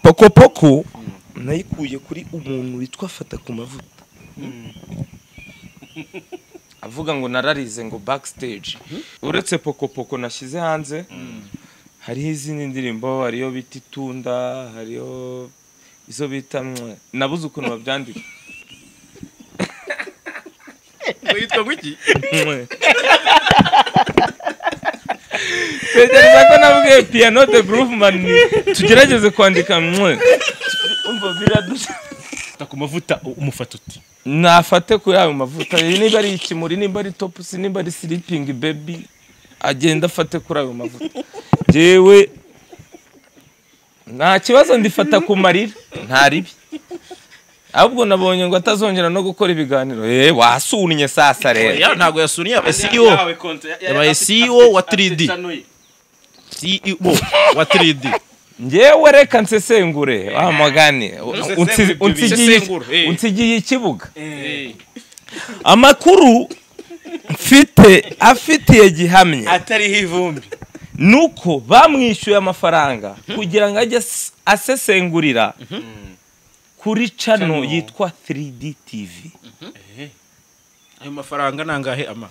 pokopoko nayikuye kuri umuntu witwa fata ku mavuta avuga ngo nararize ngo backstage uretse pokopoko nashyize hanze hariho izindi ndirimbo hariyo bita itunda hariyo izo bita mwe nabuze ukuntu babyandika witwa guki mwe tekereza ko nabwiye piyano de groovman tugerageze kwandika mwe umva biradusha ta ku mavuta u- umufata uti nafate ku yayo mavuta Iyi niba ari ikimuri niba ari topusi niba ari silipingi bebi agenda afate kuri ayo mavuta jewe nta kibazo ndifata ku marira nta ribi ahubwo nabonye ngo atazongera no gukora ibiganiro eh wasunnye sasa rero Oya, ntabwo yasuniye yabaye CEO yabaye CEO wa 3D CEO wa 3D ngewe reka nsesengure wamagane Usesengure ibyo bintu. Usesengure, eh. unsigiye ikibuga amakuru mfite afitiye gihamya atariho ivumbi nuko bamwishyuye amafaranga kugira ngo ajye as- asesengurira kuri cano yitwa 3D TV ayo mafaranga nangahe ama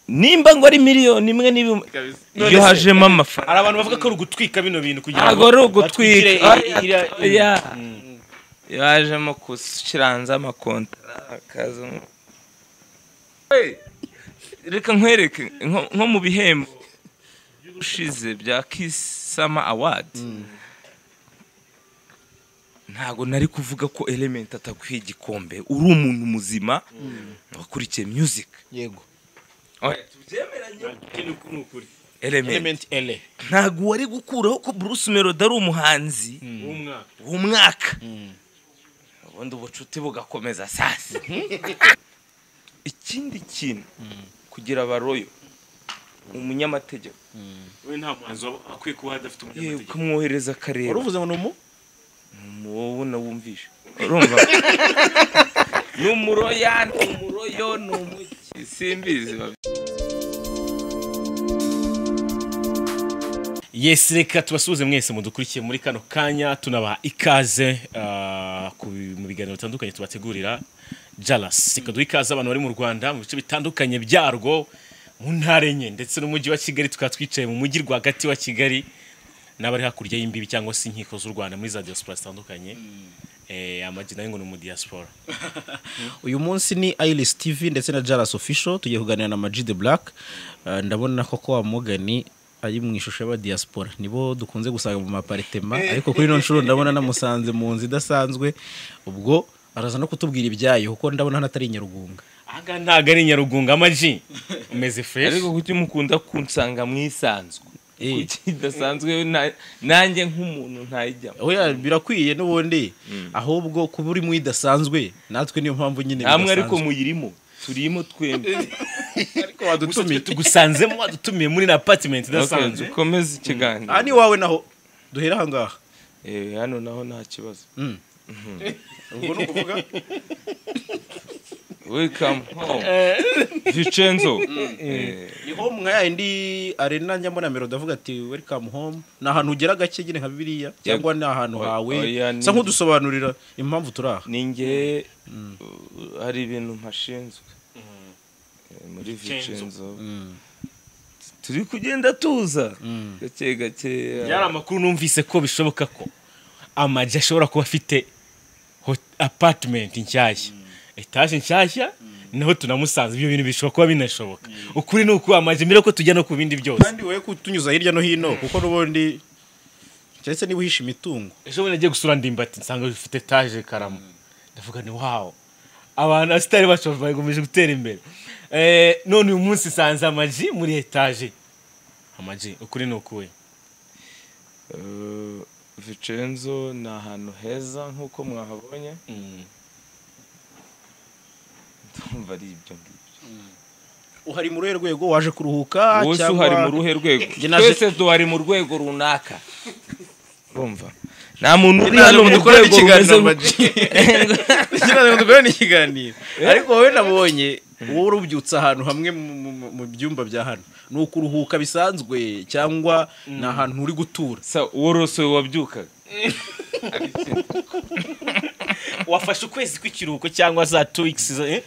nimba ngo ari miliyoni imwe n'ibihumbi iyo hajemo amafaranga hari abantu bavuga ko ari ugutwika bino bintu kugira ntabwo ari batwikire ugutwika iri- iriya- Oya. iyo hajemo gushyira hanze amakontara akaza umu- Hey, reka nkwereke nko- nko mu bihembo ushize bya Kiss Summer Award ntabwo nari kuvuga ko element atakwiye igikombe uri umuntu muzima wakurikiye music yego Oya, ikintu kuri ukuri element element LA ntabwo wari gukuraho ko Bruce Melody ari umuhanzi w'umwaka w'umwaka ubundi ubucuti bugakomeza sasa ikindi kintu kugira abaroyo umunyamategeko we nta muhanzi waba akwiye kuba adafite yewe umunyamategeko ukamwohereza akareba uruvuze ngo numu wowe nawumvisha urumva ni umuroya ni umuroyo ni umuki simbizi yes reka tubasuhuze mwese mudukurikiye muri kano kanya tunabaha ikaze ah, ku- mu biganiro bitandukanye tubategurira jalas reka duha ikaze abantu bari mu rwanda mu bice bitandukanye byarwo mu ntara enye ndetse n'umujyi wa kigali tukaba twicaye mu mujyi rwagati wa kigali n'abari hakurya y'imbibi cyangwa se inkiko z'u rwanda muri za diaspora zitandukanye Eh, amagi nayo ngo ni umudiaspora uyu munsi ni Iris TV ndetse na Jalas Official tugiye kuganira na Maji the Black Eh, ndabona koko wa Morgan ari mu ishusho y'aba diaspora nibo dukunze gusanga mu maparitema ariko kuri ino nshuro ndabona namusanze mu nzu idasanzwe ubwo araza no kutubwira ibyayo kuko ndabona hano atari Nyarugunga ahangaha ntabwo ari nyarugunga amagi umeze fresh ariko kuki mukunda kunsanga mwisanzwe Eh. kuki idasanzwe na- nanjye nk'umuntu ntayijyamo oya birakwiye n'ubundi ahubwo kuba uri mu idasanzwe natwe niyo mpamvu nyine namwe ariko bidasanzwe. muyirimo turimo twembi ariko wadutumiye tugusanzemo wadutumiye muri na apartment idasanzwe dukomeze ikiganiro aha ni iwawe naho duhera aha ngaha Eh, hano naho nta kibazo Mm. ubwo ni ukuvuga welcome home vicenzo Eh, ni home nka yayindi arena njya mbona mero ndavuga ati welcome home ni ahantu ugera gake nyine nka biriya cyangwa ni ahantu Oya, hawe oya, ni- sa nk'udusobanurira impamvu turi aha ni nge uh, hari ibintu mpashinzwe Eh, muri Vicenzo. vicenzo turi kugenda tuza gake gake byari amakuru numvise ko bishoboka ko amagi ashobora kuba afite hot- apartment nshyashya etaje nshyashya naho tunamusanze ibyo bintu bishobora kuba binashoboka ukuri ni ukuba amagi mbere ko tujya no ku bindi byose kandi wowe kutunyuza hirya no hino kuko n'ubundi cyane niba uhisha imitungo ejo bundi nagiye gusura ndimbati nsanga ufite etaje karamo ndavuga ni wawo abantu abasitari bacu bakomeje gutera imbere Eh, none uyu munsi nsanze amagi muri etaje amagi ukuri ni ukuwe Eh, vicenzo ni ahantu heza nk'uko mwahabonye ndumva ari ibyo ngibyo uhari muri uruhe rwego waje kuruhuka wose uhari mu ruhe rwego Njye naje- twese duhari mu rwego runaka urumva nta muntu uri Naje hano mu mudukorere rwego ikiganiro, rumeze ikibazo dukorana n'ikiganiro ariko wowe nabonye wowe urubyutse ahantu hamwe mu- mu- mu- mu byumba bya hano ni ukuruhuka bisanzwe cyangwa ni ahantu uri gutura worosowe wabyukaga wafashe ukwezi kw'ikiruhuko cyangwa za two weeks eh?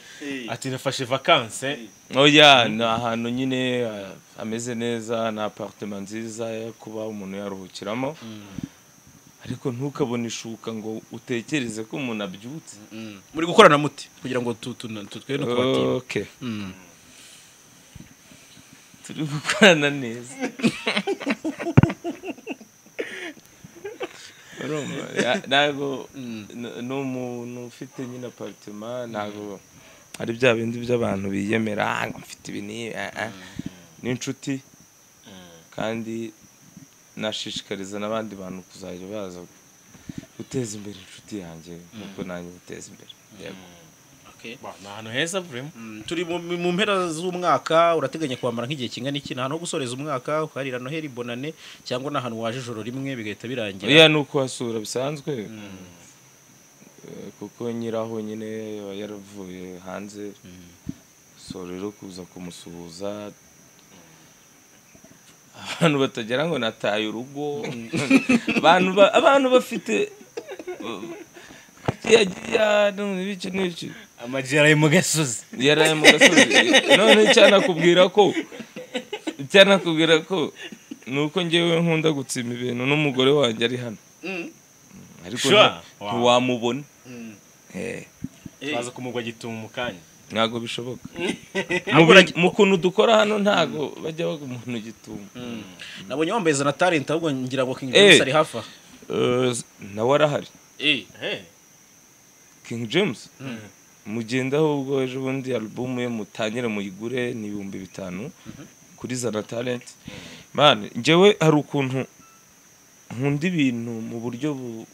ati nafashe vakanse oya ni ahantu nyine eh, hameze neza ni aparitema nziza yo kuba umuntu yaruhukiramo ariko ntukabone ishuka ngo utekereze ko umuntu abyutse muri gukorana muti kugira ngo tu- tu- tu- twe no kubatinda okay Mm. turi gukorana neza Urumva? Ya- ntabwo n- ni umuntu ufite nyine aparitema ntabwo ari bya bindi by'abantu biyemera "Ah, ngo mfite ibi n'ibi", ah, ah. ni inshuti kandi nashishikariza n'abandi bantu kuzajya baza guteza imbere inshuti yanjye nk'uko nanjye guteza imbere Yego. Okay. Ba, ni ahantu heza burimo Mm, turi mu, mu mpera z'umwaka urateganya kwambara nk'igihe kingana iki nta no gusoreza umwaka ukarira noheli bonane cyangwa n'ahantu waje ijoro rimwe bigahita birangira iya ni ukuhasura bisanzwe Eh, kuko nyiraho nyine aba yaravuye hanze so rero kuza kumusuhuza abantu batagira ngo nataye urugo abantu ba- abantu bafite yagiya n'ibiki n'ibiki amajyera yo mu gasozi yaraye mu gasozi none cyanakubwira ko cyanakubwira ko ni uko ngewe nkunda gutsima ibintu n'umugore wanjye ari hano ariko Sure. nti- ntiwamubona Eh, twaza kumugwa gitumo mu kanya ntabwo bishoboka Mu Ahubwo bi- uragi- mu kuntu dukora hano ntabwo bajya baga umuntu gituma nabonye wambaye za na talent ahubwo ngira ngo King Eh. James ari hafi aha Eh, nawe arahari Eh, king james mugendaho ubwo ejo bundi alubumu ye mutangire muyigure ni ibihumbi bitanu kuri zana talenti mani njyewe hari ukuntu nkunda ibintu mu buryo bu-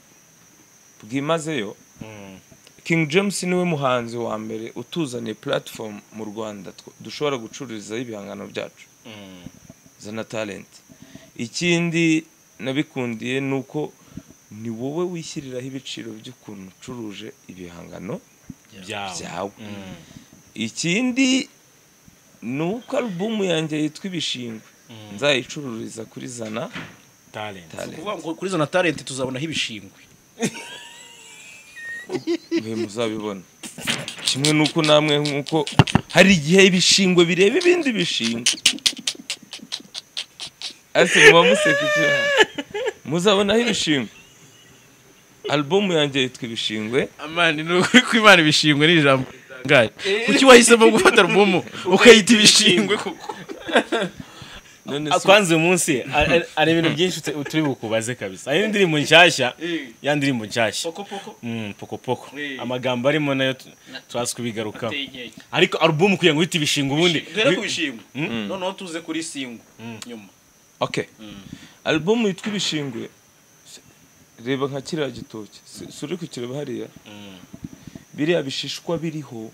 bwimazeyo mm, king james niwe muhanzi wa mbere utuzaniye platform mu rwanda tw- dushobora gucururizaho ibihangano byacu mm, zana talenti ikindi nabikundiye ni uko ni wowe wishyiriraho ibiciro by'ukuntu ucuruje ibihangano byawe byawe Mm, ikindi ni uko alubumu yanjye yitwa ibishingwe nzayicururiza kuri zana talent talent kuvuga ngo kuri za na talent tuzabonaho ibishingwe mwe muzabibona kimwe n'uko namwe nk'uko hari igihe ibishingwe bireba ibindi bishingwe ese muba museka iki muzabonaho ibishingwe alubumu yanjye yitwa ibishingwe amani ni ukuri kw'imana ibishingwe ni ijambo ritangaje kuki wahisemo gufata alubumu ukayita ibishingwe kuko none Ah, se kwanza uyu munsi a- a- ari ibintu byinshi utu- turi bukubaze kabisa hari indirimbo nshyashya ya ndirimbo nshyashya Mm, pokopoko Eh. amagambo arimo nayo tu- turaza kubigarukaho inkeke ariko alubumu kugira ngo uhite ibishinga ubundi duhere ku bishingwe noneho tuze kuri singwe nyuma okay alubumu yitwa ibishingwe reba nka kiriya gitoki si si uri kukireba hariya Mm, biriya bishishwa biriho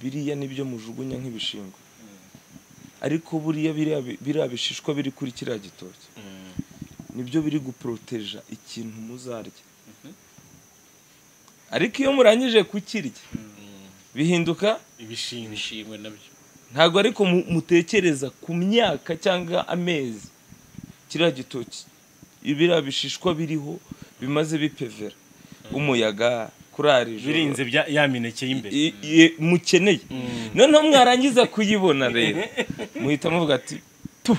biriya nibyo mujugunya nk'ibishingwe ariko buriya biriya bi- biriya bishishwa biri kuri kiriya gitoki mm, nibyo biri guporoteja ikintu muzarya ariko iyo murangije kukirya bihinduka ibishinga ibishingwe nabyo ntabwo ariko mu- mutekereza ku myaka cyangwa amezi kiriya gitoki biriya bishishwa biriho bimaze bipevera umuyaga kurara ijoro birinze bya- ya mineke y'imbere i- i- mukeneye noneho mwarangiza kuyibona rero muhita muvuga ati tu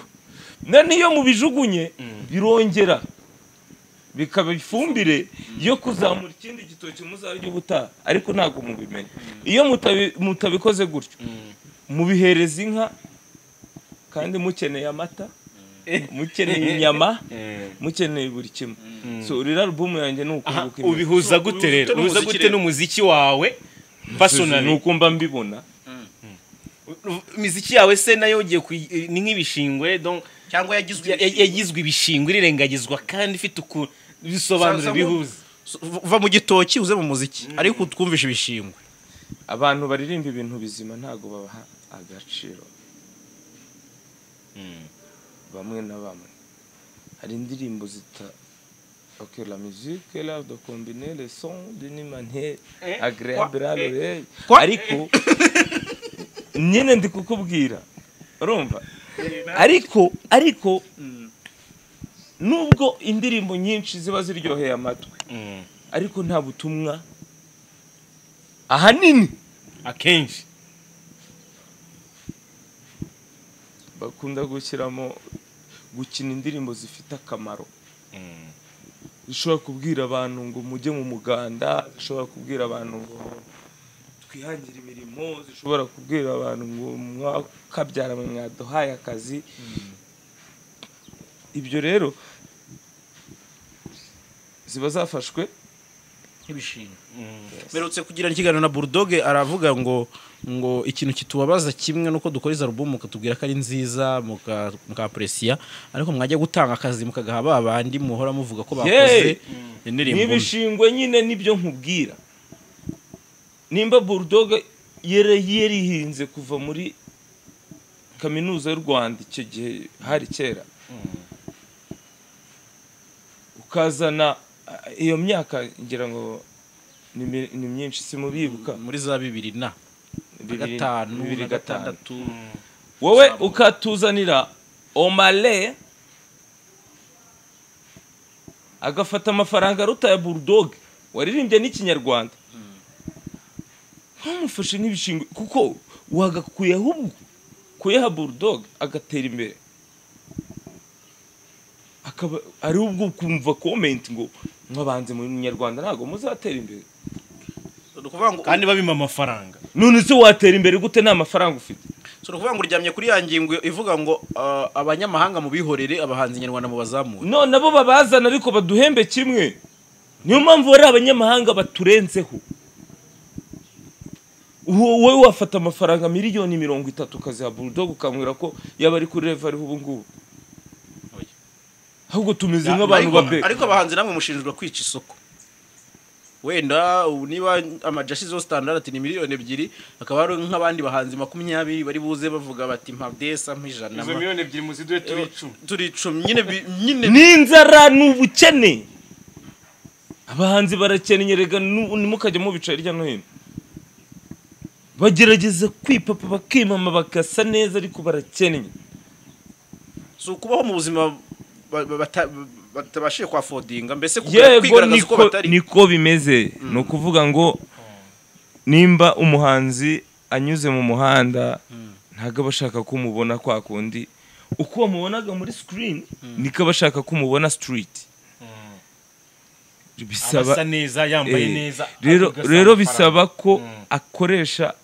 none iyo mubijugunye birongera bikaba ifumbire yo kuzamura ikindi gitoki muzarya ubutaha ariko ntabwo mubimenya iyo mutabi- mutabikoze gutyo mubihereza inka kandi mukeneye amata mukeneye inyama Eh. mukeneye buri kimwe so rero alubumu yanjye ni Aha, ukunguka imyaka. ubihuza So, gute rero ubihuza ubihuza n'umuziki gute rero. n'umuziki wawe ni personally uko mba mbibona imiziki yawe se nayo ugiye kuyi- ni nk'ibishingwe donc cyangwa yagizwe ya- ya- yagizwe ibishingwe irengagizwa kandi ifite uku bisobanuro Sansamo- bihuza uva mu gitoki uze mu muziki ariko twumvishe ibishingwe abantu baririmba ibintu bizima ntabwo babaha agaciro bamwe na bamwe hari indirimbo zita ok la musique est l'art de combiner les sons d'une manière agréable à l'oreille Quoi? ariko nyine ndi kukubwira urumva ariko ariko nubwo indirimbo nyinshi ziba ziryoheye amatwi Mm. ariko nta butumwa ahanini akenshi bakunda gushyiramo gukina indirimbo zifite akamaro Mm. zishobora kubwira abantu ngo mujye mu muganda zishobora kubwira abantu ngo twihangire imirimo zishobora kubwira abantu ngo mwakabyara mwaduhaye akazi ibyo rero ziba zafashwe nk'ibishinga Mm. mperutse kugirana ikiganiro na burudoge aravuga ngo ngo ikintu kitubabaza kimwe nuko dukora izo alubumu mukatubwira ko ari nziza muka- mukapresiya ariko mwajya gutanga akazi mukagaha ba bandi muhora muvuga ko bakoze Yeee! indirimbo mbi." n'ibishingwe nyine nibyo nkubwira nimba burudoga yari yarihinze kuva muri kaminuza y'u rwanda icyo gihe hari kera ukazana ah, iyo myaka ngira ngo ni mi- ni myinshi simubibuka muri za bibiri na bibiri- gatanu bibiri na gatanu gatandatu wowe ukatuzanira omale agafata amafaranga aruta ya bulldog waririmbye n'ikinyarwanda ntumufashe nk'ibishingwe kuko wagakuye ahubwo kuyaha bulldog agatera imbere akaba ari ubwo kumva komenti ngo mwabanze mu nyarwanda ntabwo muzatera imbere ni ukuvuga ngo kandi babima amafaranga none se watera imbere gute nta mafaranga ufite si ukuvuga ngo uryamye kuri ya ngingo ivuga ngo ah, abanyamahanga mu bihorere abahanzi nyarwanda mu bazamure none abo babazana ariko baduhembe kimwe niyo mpamvu bari abanyamahanga baturenzeho Uwo- wowe wafata amafaranga miliyoni mirongo itatu ukaziha burudogo ukamwira ko yaba ari kuri revo ariho ubu ngubu Oya. ahubwo tumeze Ya, nk'abantu ariko- babe ariko abahanzi namwe mushinjwa kwica isoko wenda ubu niba amaji ashyizeho standard ni miliyoni ebyiri hakaba hari nk'abandi bahanzi makumyabiri bari buze bavuga bati mpadesa nk'ijana izo miliyoni ebyiri muziduhe turi icumi turi icumi nyine bi- nyine n'inzara ni ubukene abahanzi barakennye rega nu- ntimukajya mubica hirya no hino bagerageza kwipapa bakimama bagasa neza ariko barakennye si ukubaho mu buzima ba- ba- bata- batabashije kwafodinga mbese kugira- yego kwigaragaza uko niko batari niko bimeze ni ukuvuga ngo nimba umuhanzi anyuze mu muhanda ntabwo aba ashaka ko umubona kwa kundi uko wamubonaga muri sikirini niko aba ashaka ko umubona sitiriti bisaba asa neza yambaye Eh, neza rero agasa rero amafaranga. bisaba ko Mm. akoresha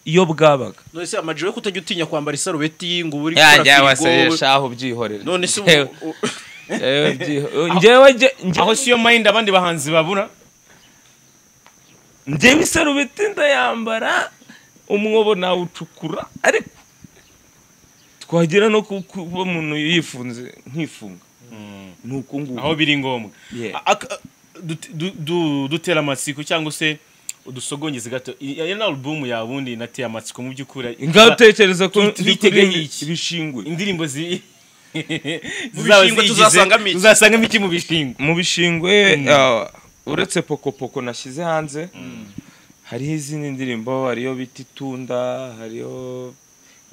iyo bwabaga none se amaji we kutajya utinya kwambara isarubeti ngo ubu uri gukora yajya firigo wasesha aho ubyihorera none se Njyewe- ubu- u- njyewe ubyiho- njyewe njye- njyewe- aho siyo mayindi abandi bahanzi babura njyewe isarubeti ndayambara umwobo nawucukura ariko twagera no ku- kuba umuntu yifunze nkifunga ni uku nguku aho biri ngombwa Yeah. A- ak- dut- du- du- dutera amatsiko cyangwa se udusogongeze gato I- iyo ni alubumu yawe ubundi nateye amatsiko mu by'ukuri ngaho utekereza ko Twite- twiteganye iki? ibishingwe indirimbo zi bishingwe zizaba ziyigize, tuzasangamo iki? tuzasangamo iki mu bishingwe mu bishingwe ah, uretse pokopoko nashyize hanze hariho izindi ndirimbo hariyo bita itunda hariyo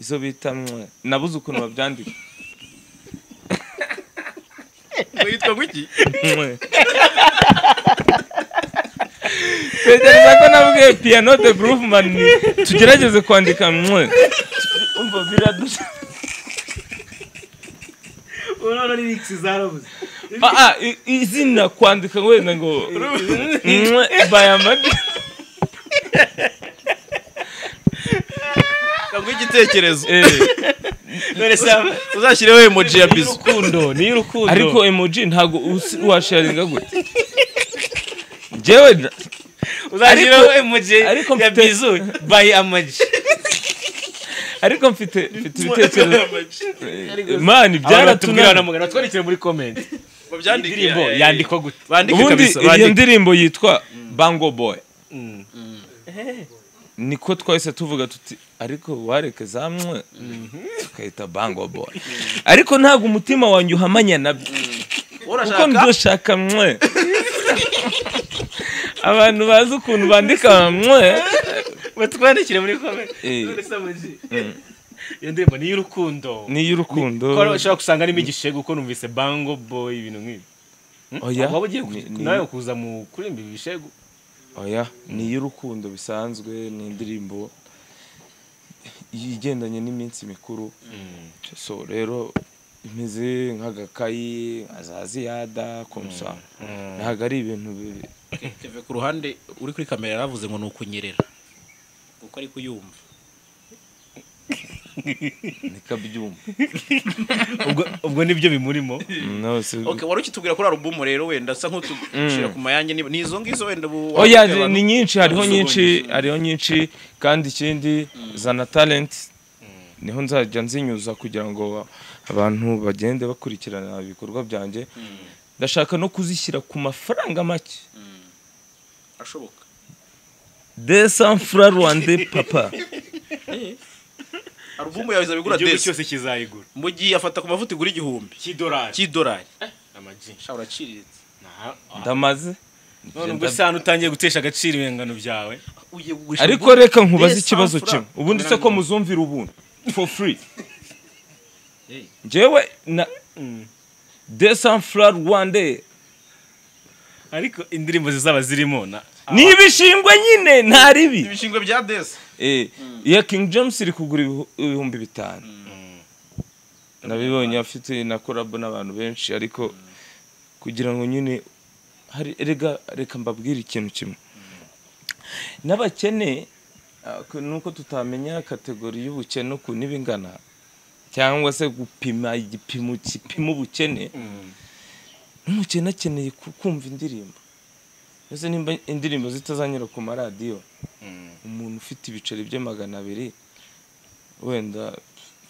izo bita mwe nabuze ukuntu babyandika ngo yitwa gwiki mwe tekereza ko nabwiye piyano de groovman tugerageze kwandika mwe umva biradusha Ah, ah, i- izina kwandika wenda ngo mwe bayamadi ngo igitekerezo none se uzashyireho emoji ya bizu y'urukundo ni y'urukundo ariko emoji ntabwo usi- washaringa gute njyewe na- uzashyiraho emoji ariko ya mfite- bizu by amaji ariko mfite mfite ibitekerezo Eh, mani byaratubwira na byaratunaniye mugana twandikire muri comment indirimbo babyandike yandikwa gute bandike ubundi kabisa iyo bandike ndirimbo yitwa bango boy Mm. niko twahise tuvuga tuti ariko wareke zamwe tukayita bango boy ariko ntabwo umutima wanjye uhamanya nabyo kuko urashaka ndoshaka mwe abantu bazi ukuntu bandika mwe batwandikire muri comment Eh. none se amaji iyo ndirimbo ni iy'urukundo ni iy'urukundo ko ushobora gusanga arimo igishego ko numvise bango boy ibintu nk'ibi Hmm? Oya, waba ugiye ni- ku- ni- nawe kuza mu kuririmba ibi bishego oya ni iy'urukundo bisanzwe ni indirimbo igendanye n'iminsi mikuru so rero imeze nk'agakayi nka za ziyada komsa ntabwo ari ibintu bi- keve ku ruhande uri kuri kamera yaravuze ngo ni ukunyerera kuko ari kuyumva ni kabyumba ubwo ubwo nibyo bimurimo No, si- okay wari ukitubwira kuri alubumu rero wenda asa nk'utushira ku mayange niba- ni izo ngizo wenda bu oya abantu- ni nyinshi hariho Abantu nyinshi hariho nyinshi kandi ikindi zana talent niho nzajya nzinyuza kugira ngo abantu bagende bakurikirana ibikorwa byanjye ndashaka no kuzishyira ku mafaranga make ashoboka desa mfura rwande papa alubumu yawe izabigura igihugu desi cyose kizayigura mu gihe afata ku mavuta igura igihumbi cy'idolari cy'idolari amaji sha uraciriritse Nta- ah. ndamaze none ubwo se hano utangiye gutesha agaciro ibihangano byawe Ugiye kugurisha ariko ubwo- reka nkubaze Desa ikibazo mfura. kimwe ubundi se ko muzumvira ubundi for free Hey. njyewe na Mm. desa mfura rwande ariko indirimbo zizaba zirimo na ni ibishingwe nyine nta ribi ibishingwe bya desi Eh, iya King James iri kugura ibihu- ibihumbi bitanu nabibonye afite na korabo n'abantu benshi ariko kugira ngo nyine hari erega reka mbabwire ikintu kimwe n'abakene ah, ku- nuko tutamenya kategori y'ubukene ukuntu iba ingana cyangwa se gupima igipimo gipima ubukene Mm. n'umukene akeneye ku- kumva indirimbo mbese nimba indirimbo zitazanyura ku maradiyo Mm. umuntu ufite ibiceri bye magana abiri wenda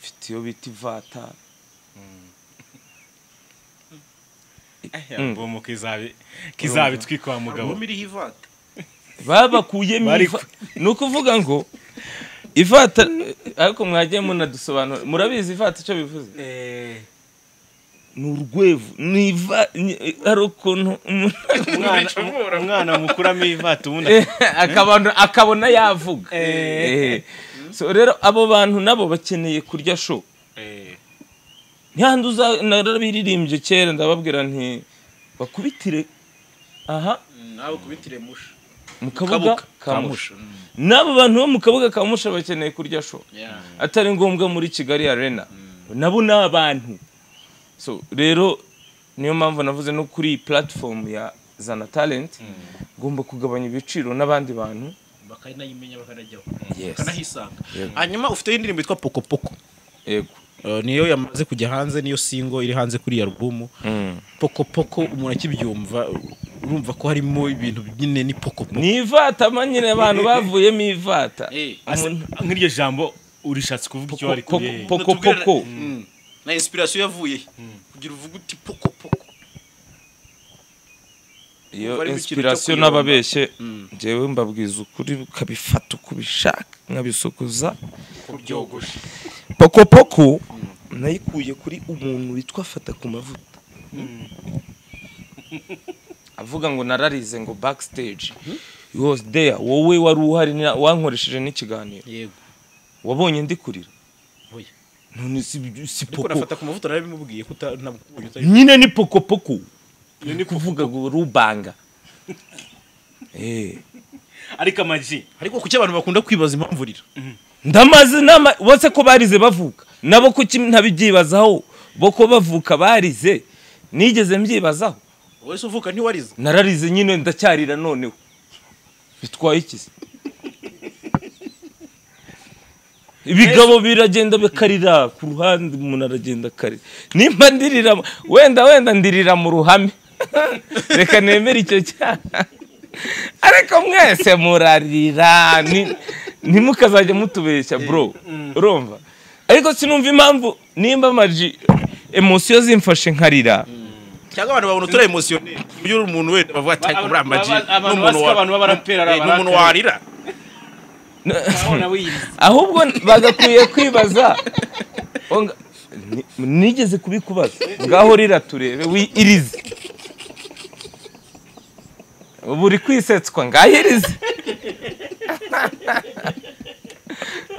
ufite iyo bita ivata Mm. bomo kizabi kizabi twikwa mugabo alubumu iriho ivata babakuyemo Bari iva- ni ukuvuga ngo ivata ariko mwagiye munadusobanura murabizi ivata icyo bivuze ni urwevu ni iva ni- hari ukuntu umuntu Umwana- umwana mukuramo ivata ubundi akabona akabona yavuga Eh. So, rero abo bantu nabo bakeneye kurya show Eh. ntihandi uza narabiririmbye kera ndababwira nti bakubitire aha nawe kubitire musha mu Kabuga. kabuga ka musha Kamusha. n'abo bantu bo mu kabuga ka musha bakeneye kurya sho Yeah. atari ngombwa muri kigali arena nabo ni abantu so rero niyo mpamvu navuze no kuri iyi platform ya zana talent ugomba kugabanya ibiciro n'abandi bantu bakanayimenya bakanajyaho Yes. bakanahisanga Yego. hanyuma ufite indirimbo yitwa pokopoko yego Eh, niyo yamaze kujya hanze niyo singo iri hanze kuri iyi alubumu pokopoko umuntu akibyumva urumva ko harimo ibintu nyine ni pokopoko ni ivata manyine abantu bavuyemo ivata Eh, Ase- Umuntu- nk'iryo jambo urishatse kuvuga icyo wari Poko- kubihe poko- pokopoko. Mm. na inspiration yavuye he? kugira uvuge uti pokopoko iyo Umva ari mu kintu cyo inspiration kuyumva. n'ababeshye njyewe mbabwiza ukuri ukabifata uko ubishaka nkabisukuza kubyogosha pokopoko nayikuye kuri umuntu witwa fata ku mavuta avuga ngo nararize ngo backstage he was there wowe wari uhari na- wankoresheje n'ikiganiro yego wabonye ndi kurira oya none si si ariko poko nafata ku mavuta narabimubwiye ko utanabwiye nyine ni pokopoko ni kuvuga ngo rubanga eh ariko amaji ariko kuki abantu bakunda kwibaza impamvu rira ndamaze inama bose ko barize bavuka nabo kuki ntabibyibazaho bo ko bavuka barize nigeze mbyibazaho wowe se uvuka ntiwarize nararize nyine ndacyarira noneho bitwaye iki se ibigabo biragenda bikarira ku ruhande umuntu aragenda akarira nimba ndirira mu- wenda wenda ndirira mu ruhame reka nemere icyo cyaha ariko mwese murarira ni- ntimukazajya mutubeshya bro urumva ariko sinumva impamvu nimba amaji emosiyo zimfashe nkarira cyangwa abantu babona utari emotionné uburyo uri umuntu wenda bavuga ati ariko muri amaji Abantu- abantu ni bazi umuntu ko wa- abantu b'abaraperi ari Eh, ni umuntu abaraperi. warira urabona wiyiriza ahubwo bagakwiye kwibaza Onga- ni- nigeze kubikubaza ngaho rira turebe wi- irize ubu uri kwisetswa ngaho irize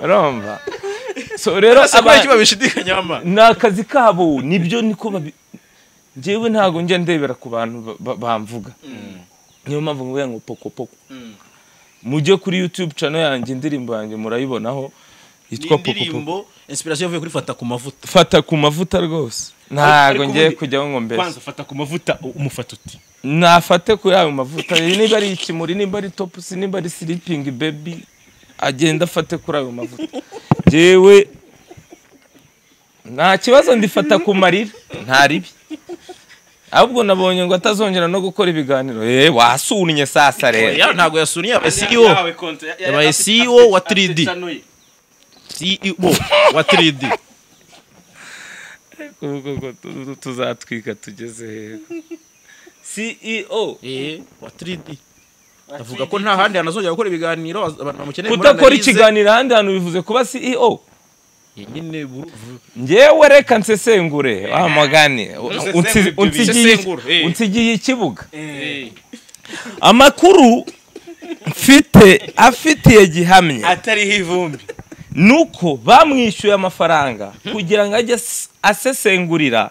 urumva so rero aba aba- icyo babishidikanyaho ni akazi kabo nibyo niko babi njyewe ntabwo njya ndebera ku bantu ba- ba- bamvuga niyo mpamvu mvuga ngo poko poko mujye kuri yutube cano yanjye indirimbo yanjye murayibonaho yitwa poko poko indirimbo inspiration yavuye kuri fata ku mavuta fata ku mavuta rwose ntabwo Ariko ngiye ubundi- kujyaho ngo mbese kwanza ufata ku mavuta u- umufata uti nafate kuri ayo mavuta niba ari ikimuri nimba ari topusi nimba ari silipingi bebi agenda afate kuri ayo mavuta njyewe nta kibazo ndifata ku marira nta ribi ahubwo nabonye ngo atazongera no gukora ibiganiro eee wasunye sasa rero Ya, ntabwo yasuniye aba CEO Yabaye CEO wa 3D. CEO wa 3D tuzatwika tugeze heza ceo eh wa 3D avuga ko nta handi hanazongera gukora ibiganiro abantu bamukeneye muri kudakora analyse. ikiganiro ahandi hantu bivuze kuba ceo Eh, nyine buru- njyewe reka nsesengure wa mugani Unsi- unsigiye- Sesengura, eh. unsigiye ikibuga amakuru mfite afitiye gihamya atariho ivumbi nuko bamwishyuye amafaranga kugira ngo ajye as- asesengurira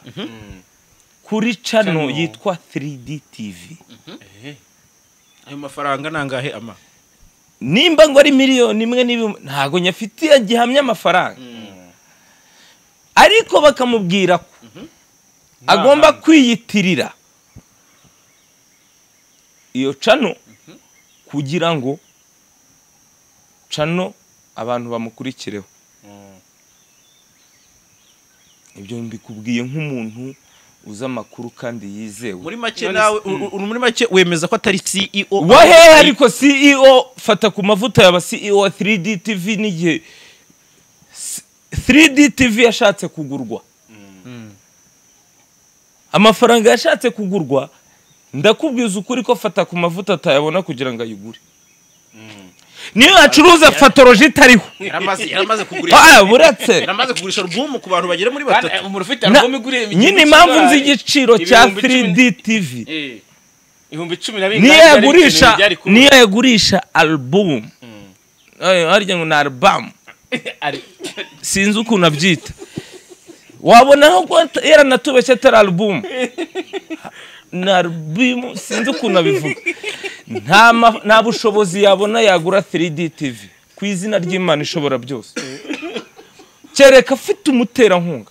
kuri cano yitwa 3D TV ayo mafaranga nangahe ama nimba ngo ari miliyoni imwe n'ibihumbi ntabwo nyafitiye gihamya amafaranga ariko bakamubwira ko agomba kwiyitirira iyo cano kugira ngo cano abantu bamukurikireho ibyo mbikubwiye nk'umuntu uzi amakuru kandi yizewe muri make nawe u- u- muri make wemeza ko atari CEO wahe ariko ceo fata ku mavuta yaba ceo wa 3d tv n'igihe S- 3d tv yashatse kugurwa amafaranga yashatse kugurwa ndakubwiza ukuri ko fata ku mavuta atayabona kugira ngo ayigure niyo yacuruza fatoroji itariho yaramaze yaramaze kugurisha Ah, buretse yaramaze kugurisha album ku bantu bagera muri Kandi, batatu eh, umuntu ufite Na- album iguriye ibihumbi nyine cumi impamvu nzi n'abantu. igiciro cya Ibihumbi cumi 3d tv Eh, ibihumbi cumi na bine niyo kandi byari yagurisha ibintu byari kuba. niyo yagurisha alubumu harya ngo ni alubamu Ari- sinzi ukuntu abyita wabona aho ko at- yaranatubeshye atari alubumu ni alubumu sinzi ukuntu abivuga nta ma- nta bushobozi yabona yagura 3d tv ku izina ry'imana ishobora byose kereka afite umuterankunga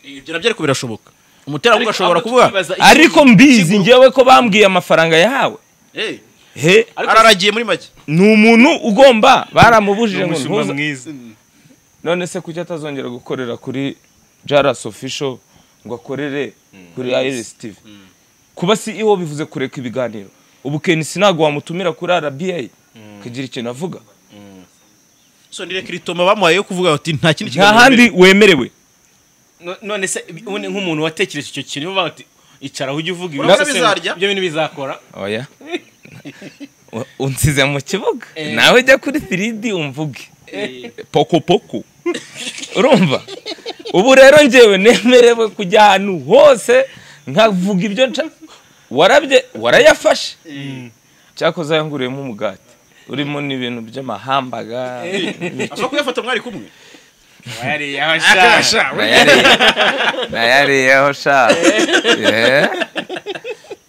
ibyo nabyo ariko birashoboka umuterankunga ashobora ahubwo kuvuga tukibaza iki- ariko mbizi ngewe ko bambwiye amafaranga yahawe eh he Ariko- araragiye muri make ni umuntu ugomba baramubujije ngo umushumba ntuza mwiza none se kuki atazongera gukorera kuri jaras official ngo akorere kuri iris tv kuba ceo bivuze kureka ibiganiro ubu kenisi ntabwo wamutumira kuri rba akagira ikintu avuga so ni rekritoma bamuhaye yo kuvuga ati nta kindi nta handi wemerewe No- none se ubundi nk'umuntu watekereje icyo kintu bavuga bati icara ujye uvuga ibi Urabona gusa se bizarya? ibyo bintu bizakora oya U- unsize mu kibuga nawe jya kuri 3d umvuge poko poko urumva ubu rero njyewe nemerewe kujya ahantu hose nkavuga ibyo nshaka warabye warayafashe cyakoze yanguriyemo umugati urimo n'ibintu by'amahambaga ashobora kuyafata mwari kumwe wayariye aho ashaka Nayariye- nayariyeho sha Eh.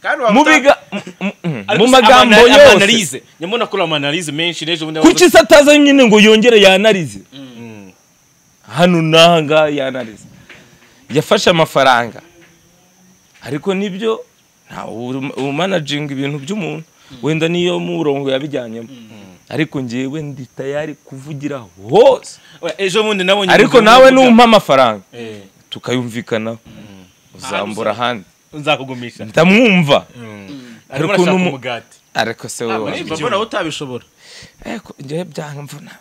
kandi Mu wamuta- biga- mu- mu- mu magambo yose analize nyamuna kuri amanalize menshi n'ejo bundi kuki se ataza nyine ngo yongere yanarize hano n'ahangaha yanarize yafashe amafaranga ariko nibyo ntawe umanajinga ibintu by'umuntu wenda niyo murongo yabijyanyemo ariko ngewe ndi tayari kuvugira hose Oya, ejo bundi nabonye ariko umugabo nawe uvuga, numpa amafaranga eh, tukayumvikanaho uzambura ahandi nzakugumisha ndamwumva arimo ukuntu arashaka mu- umugati ariko se wowe Urumva mbona wowe utabishobora Eko, njyewe byamvuna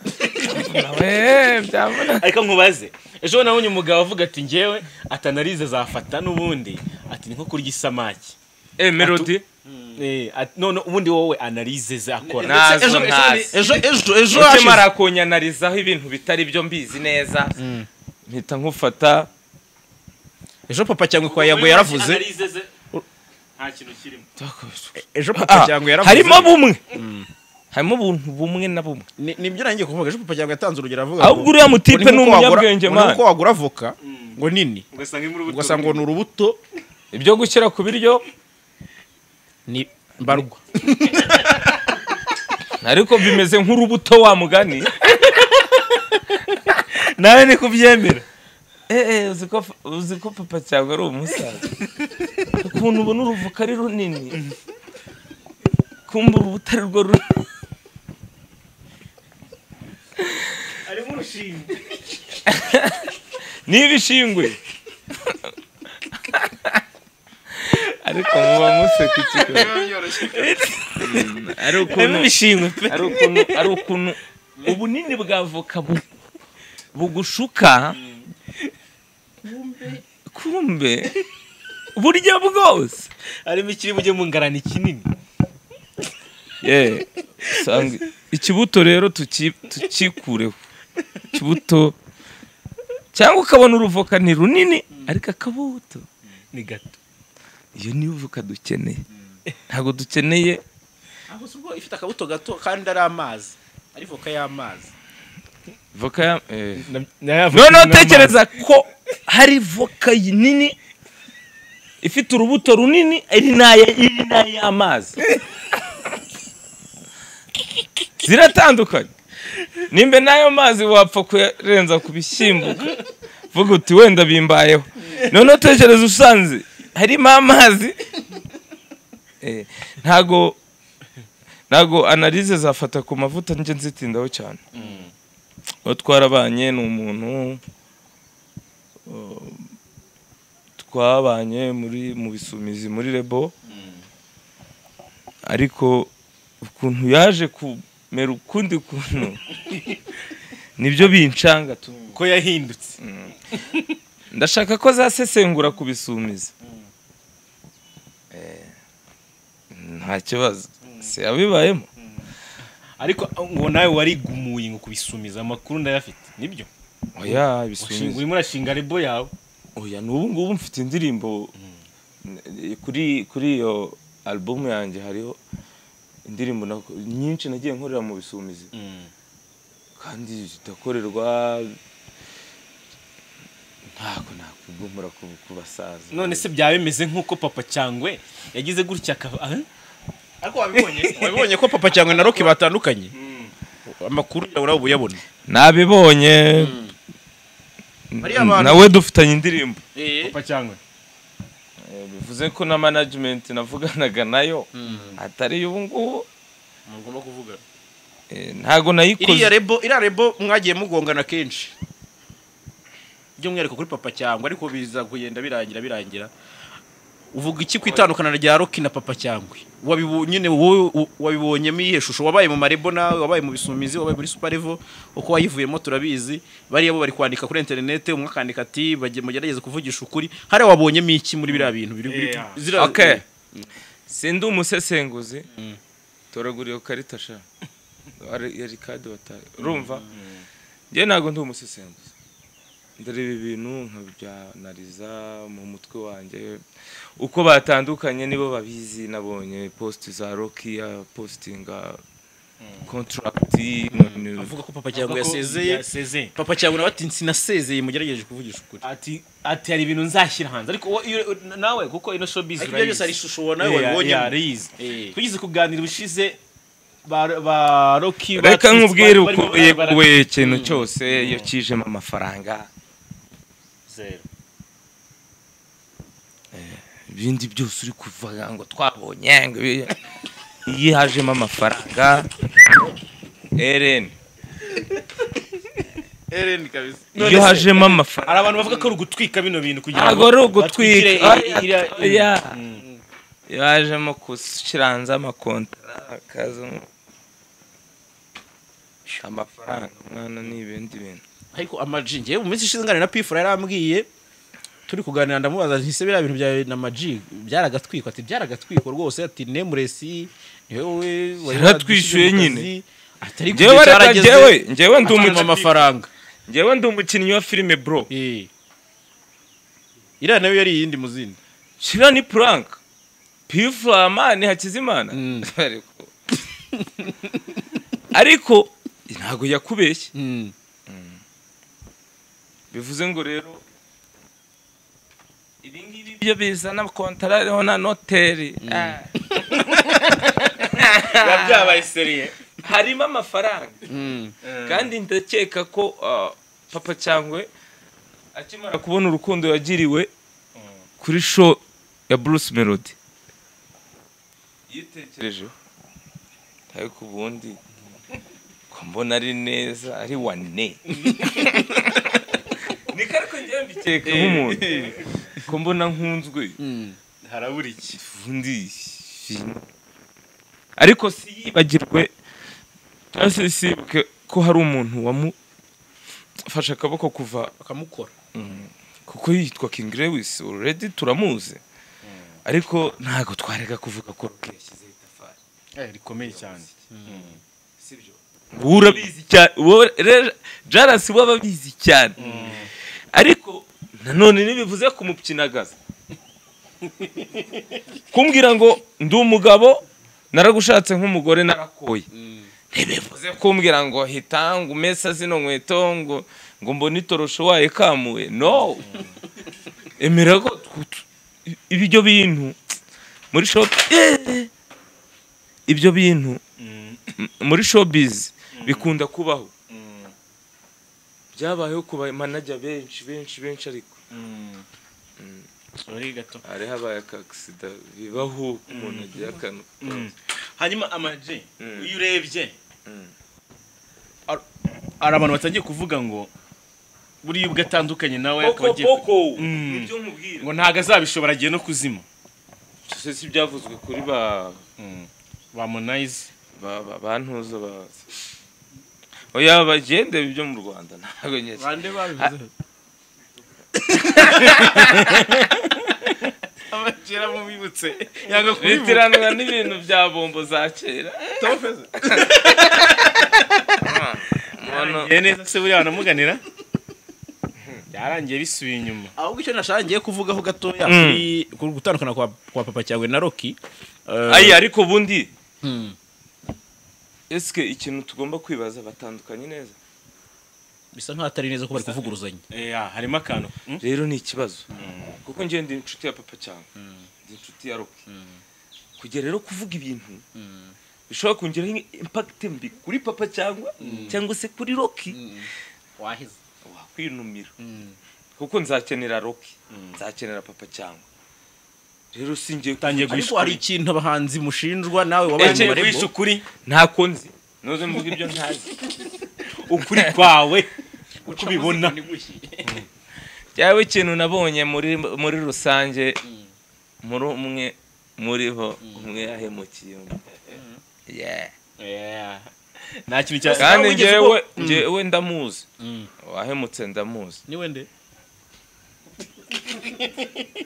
Byamvuna, we, byamvuna ariko nkubaze ejo bundi nabonye umugabo avuga ati ngewe atanalize zafata n'ubundi ati ni nko kurya isamaki Eh, melody Eh, ati- none ubundi wowe analize zakora Nazo Ndetse ejo- ejo- ntazi. ejo ejo ejo mutima hashize arakunyanarizaho ibintu bitari byo mbizi neza mpita nkufata ejo papa cyangwa kwa yango yaravuze Analize ze, nta kintu kirimo ejo Ah, papa cyangwa yaravuze harimo bumwe harimo ubuntu bumwe na bumwe ni nibyo nanjye kuvuga ejo papa cyangwa yatanze urugero avuga ahubwo uriya mutipe ni umunyabwenge mani mani uko wagura avoka ngo nini ugasanga iri muri ubu ugasanga ngo ni urubuto ibyo gushyira ku biryo ni mbarwa ariko bimeze nk'urubuto wa mugani nawe ni kubyemera eee uzi ko uzi ko papa cyangwa ari umusaza ukuntu ubona uruvuka ari runini kumva urubuto ari rwo runini arimo urushinge niba ishingwe ariko muba museka ikigo ari harimo ukuntu ibishingwe pe ari ukuntu ari ukuntu ubunini bwa voka bu- bugushuka kumbe burya bwose harimo ikiri bujye mu ngarani kinini Ye, usanga ikibuto rero tuki- tukikureho ikibuto cyangwa ukabona uruvoka ni runini ariko akabuto ni gato iyo niyo voka dukeneye ntabwo dukeneye aho si ubwo ifite akabuto gato kandi ari amazi ari voka y'amazi voka ya eh. noneho noneho tekereza ko hari voka nini ifite urubuto runini iri n'aya- iri n'ay'amazi ziratandukanye nimba n'ayo mazi wapfa kuyarenza ku bishyimbo vuga uti wenda bimbayeho noneho tekereza usanze harimo amazi Eh, ntago ntago analize zafata ku mavuta njye nzitindaho cyane uwo twarabanye ni umuntu uh, twabanye muri mu bisumizi muri rebo ariko ukuntu yaje kumera ukundi kuntu nibyo bincanga tu ko yahindutse ndashaka ko zasesengura ku bisumizi Eh, nta kibazo si abibayemo ariko ngo nawe warigumuye ngo kubisumiza amakuru ndayafite nibyo oya Washinga- ibisumizi urimo urashinga rebo yawe oya n'ubu ngubu mfite indirimbo eh, kuri kuri iyo alubumu yanjye hariho indirimbo nako- nyinshi nagiye nkorera mu bisumizi kandi zidakorerwa ntabwo nakwigumura ku- ku basaza none se byaba bimeze nk'uko papa cyangwe yagize gutya akaba ah, ariko wabibonye wabibonye ko papa cyangwa na roki batandukanye amakuru yawe uraba uyabona nabibonye Bariya bantu- nawe dufitanye indirimbo papa cyangwe Eh, bivuze ko na management navuganaga nayo atari ubu ngubu mugomba kuvuga Eh, ntabwo iriya nayikoze rebo iriya rebo mwagiye mugongana kenshi by'umwihariko kuri papa cyangwa ariko biza kugenda birangira birangira uvuga iki ku itandukana rya roki na papa cyangwa wabibonye nyine wowe u- wabibonyemo iyihe shusho wabaye mu marebo nawe wabaye mu bisumizi wabaye muri suparevo uko wayivuyemo turabizi bariya bo bari kwandika kuri interineti umwe akandika ati bagiye mugerageze kuvugisha ukuri hariya wabonyemo iki muri biriya bintu biri biri- Yeah. zira- Okay. sindi umusesenguzi toragura iyo karita sha Ari- yari kadi wataye urumva njye ntabwo ndi umusesenguzi ndareba ibintu nkabyanariza mu mutwe wanjye uko batandukanye nibo babizi nabonye post za roki postinga kontragiti avuga ko papa cyangwa Avuga ko yasezeye yasezeye papa cyangwa nawe ati sinasezeye mugerageje kuvugisha ukuri ati ati hari ibintu nzashyira hanze ariko wowe- iyo- nawe kuko ino show biz Ariko ibyo byose hari ishusho ubona nawe wabibonyemo. yarize Eh. tugize kuganira ubushize ba- ba roki reka batsitsi nkubwire bari- uko bari- bari- yeguye ikintu cyose iyo kijemo amafaranga Zero. ibindi byose uri kuvuga ngo twabonye ngo ibi- iyo hajemo amafaranga ereni Eren kabisa iyo hajemo amafaranga hari abantu bavuga ko ari ugutwika bino bintu kugira ntabwo ari ugutwika batwikire iriya- Oya. iyo hajemo gushyira hanze amakontara hakazamo amafaranga umwana ni ibindi bintu ariko amaji ngewe mu minsi ishize nganira na pifura yarambwiye turi kuganira ndamubaza ntise biriya bintu byawe na maji byaragatwikwa ati byaragatwikwa rwose ati nemuresi niwe wowe wari Yaratwishyuye wadushyize mu nyine. kazi, ati ariko Njyewe igihe reka cyarageze, njyewe njyewe ndi atwima umukinnyi amafaranga njyewe ndi umukinnyi wa filime bro Eh. iriya nayo yari iyindi mu zindi shira ni puranka pifu amani hakizimana Mm. Ariko, ariko ntabwo yakubeshye Mm. bivuze ngo rero ibi ngibi byo bizana kontara ariho na noteri Ah, biba byabaye seriye harimo amafaranga Mm. kandi ndakeka ko ah, papa cyangwa akimara kubona urukundo yagiriwe kuri show ya Bruce Melody yitekerejeho ariko ubundi ko mbona ari neza ari wane niko ariko njyewe mbikeka nk'umuntu ko mbona nkunzwe Mm. harabura iki ubundi ariko si yibagirwe cyangwa se sibuke ko hari umuntu wamufashe akaboko kuva bakamukora kuko yitwa King Lewis already turamuzi ariko ntago twarega kuvuga ko Rock yashyizeho itafari Eh, rikomeye cyane sibyo wowe urabizi cyane wowe rero Jaras wowe abizi cyane ariko nanone ntibivuze kumupyinagaza kumbwira ngo ndi umugabo naragushatse nk'umugore narakoye ntibivuze kumbwira ngo hita ngo umesa zino nkweto ngo ngo mbone itorosho wayikamuye no emera ko tw- tw- ibyo bintu muri shop Eh! ibyo bintu m- muri showbiz bikunda kubaho byabayeho ku bamanajya benshi benshi benshi ariko Sorry gato hari habaye akakisida bibaho ko umuntu agira akantu hanyuma amaji Mm. iyo urebye Mm. ar- hari abantu batangiye kuvuga ngo buriya ubwo atandukanye nawe akaba poko agiye poko Mm. nibyo nkubwira ngo ntabwo azabishobora agiye no kuzima gusa si ibyavuzwe kuri ba bamonayize ba- ba- bantuza ba oya bagende ibyo mu rwanda ntabwo nyine bande babivuze abakera mubibutse yanga kubivuga bitiranwa n'ibintu bya bombo za kera umuntu yarangiye neza se buriya banamuganira byarangiye bisubiye inyuma ahubwo icyo nashaka ngiye kuvugaho gatoya Mm. kuri ku gutandukana kwa, kwa papa cyawe na roki Eh, ayi ariko ubundi mm. ese ikintu tugomba kwibaza batandukanye neza bisa nkaho atari neza ko bari kuvuguruzanya Eh, ah, harimo akantu Mm? rero ni ikibazo kuko njye ndi inshuti ya papa cyane ndi inshuti ya roki kujya rero kuvuga ibintu bishobora kongeraho impakiti mbi kuri papa cyangwa cyangwa se kuri roki wahize wakwinumira kuko nzakenera roki nzakenera papa cyangwa rero singiye utangiye guhisha ariko hari ukuri ikintu abahanzi mushinjwa nawe wabaye utangiye mu guhisha barebo ukuri ntako nzi noze mvuga ibyo ntazi ukuri kwawe uko ubibona byawe ikintu nabonye muri muri rusange muri umwe muri bo umwe yahemukiye undi Yeah. Yeah. nta kintu cya kandi wigeze njyewe ubwo- njyewe ndamuzi Mm. wahemutse ndamuzi ni wende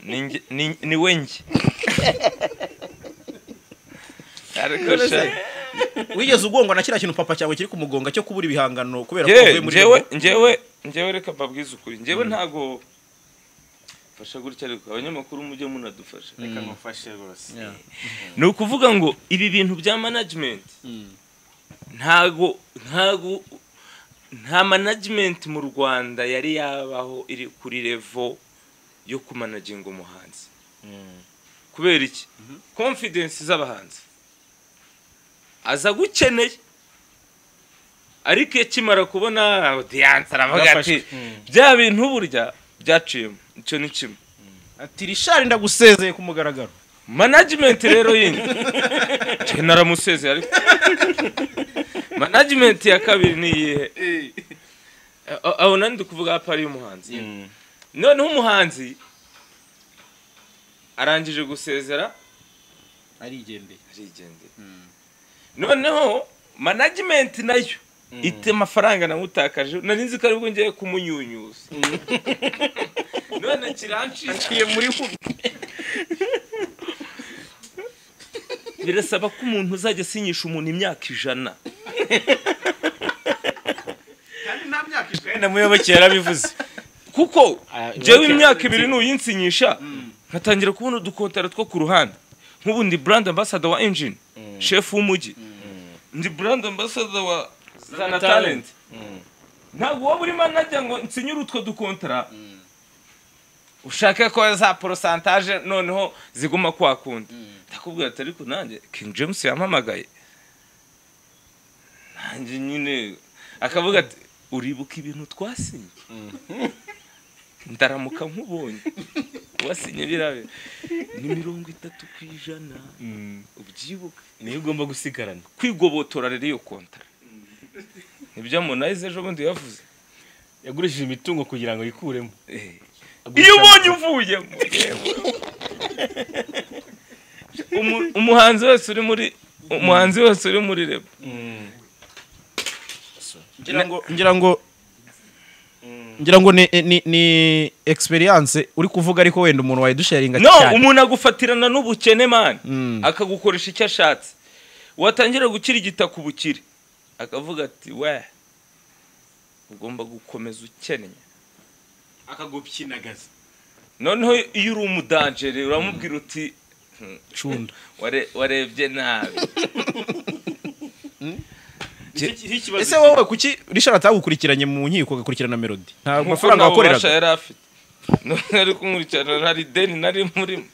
Ni nge- ni- ni we njye ariko sha wigeze ugongwa na kiriya kintu papa cyawe kiri kumugonga cyo kubura ibihangano kubera ko Njyewe- uvuye muri njyewe rebo? njyewe njyewe reka mbabwize ukuri njyewe ntago mfasha gutya ariko abanyamakuru mujye munadufasha reka ngufashe rwose Yeah. ni ukuvuga ngo ibi bintu bya management Mm. ntago ntago nta management mu rwanda yari yabaho iri kuri levo yo kumanaginga umuhanzi kubera iki confidence z'abahanzi aza gukeneye ariko iyo akimara kubona audience aravuga ati Byafashwe. Mm. bya bintu burya byaciyemo icyo ni kimwe ati rishari ndagusezeye ku mugaragaro management rero yindi Njye naramusezeye ariko management ya kabiri ni iyihe A- aho nandi ndi kuvuga hapa ari umuhanzi Mm. noneho umuhanzi arangije gusezera arigendeye arigendera noneho management nayo ite amafaranga namutakaje nari nzi ko aribwo ngiye kumunyunyuza none kiranciye muri hubi birasaba ko umuntu uzajya asinyisha umuntu imyaka ijana wenda muyoboke yarabivuze kuko Ah, jewe okay. imyaka ibiri nuyinsinyisha nkatangira kubona udukontara two ku ruhande nk'ubu ndi brand ambassador wa engine chef w'umujyi ndi brand ambassador wa zana talent ntabwo wowe urimo najya ngo nsinyure utwo dukontara ushake ko za porosantaje noneho ziguma kwa kundi ndakubwira ati ariko nanjye king james yampamagaye nanjye nyine akavuga ati uribuka ibintu twasinye ndaramuka nk'ubonye wasinye birabe ni mirongo itatu ku ijana ubyibuka niyo ugomba gusigarana kwigobotora rero iyo kontara nibyo amunayize ejo bundi yavuze yagurishije imitungo kugira ngo yikuremo Eh. iyo ubonye uvuyemo Umu- umuhanzi wese uri muri umuhanzi wese uri muri reba ngira ngo ngira ngo ngira ngo ni ni ni experience uri kuvuga ariko wenda umuntu wayidusharinga no cyane umuntu agufatirana n'ubukene mani Mm. akagukoresha icyo ashatse watangira gukirigita ku bukire akavuga ati we ugomba gukomeza ukennye akagukinagaza noneho iyo uri umudanjere uramubwira uti "Hmm, cunda ware- warebye nabi ese wowe kuki Richard atagukurikiranye mu nkiko agakurikirana melody nta mafaranga nta bubasha wakoreraga yari afite none ari kunkurikirana hari ideni nari murimo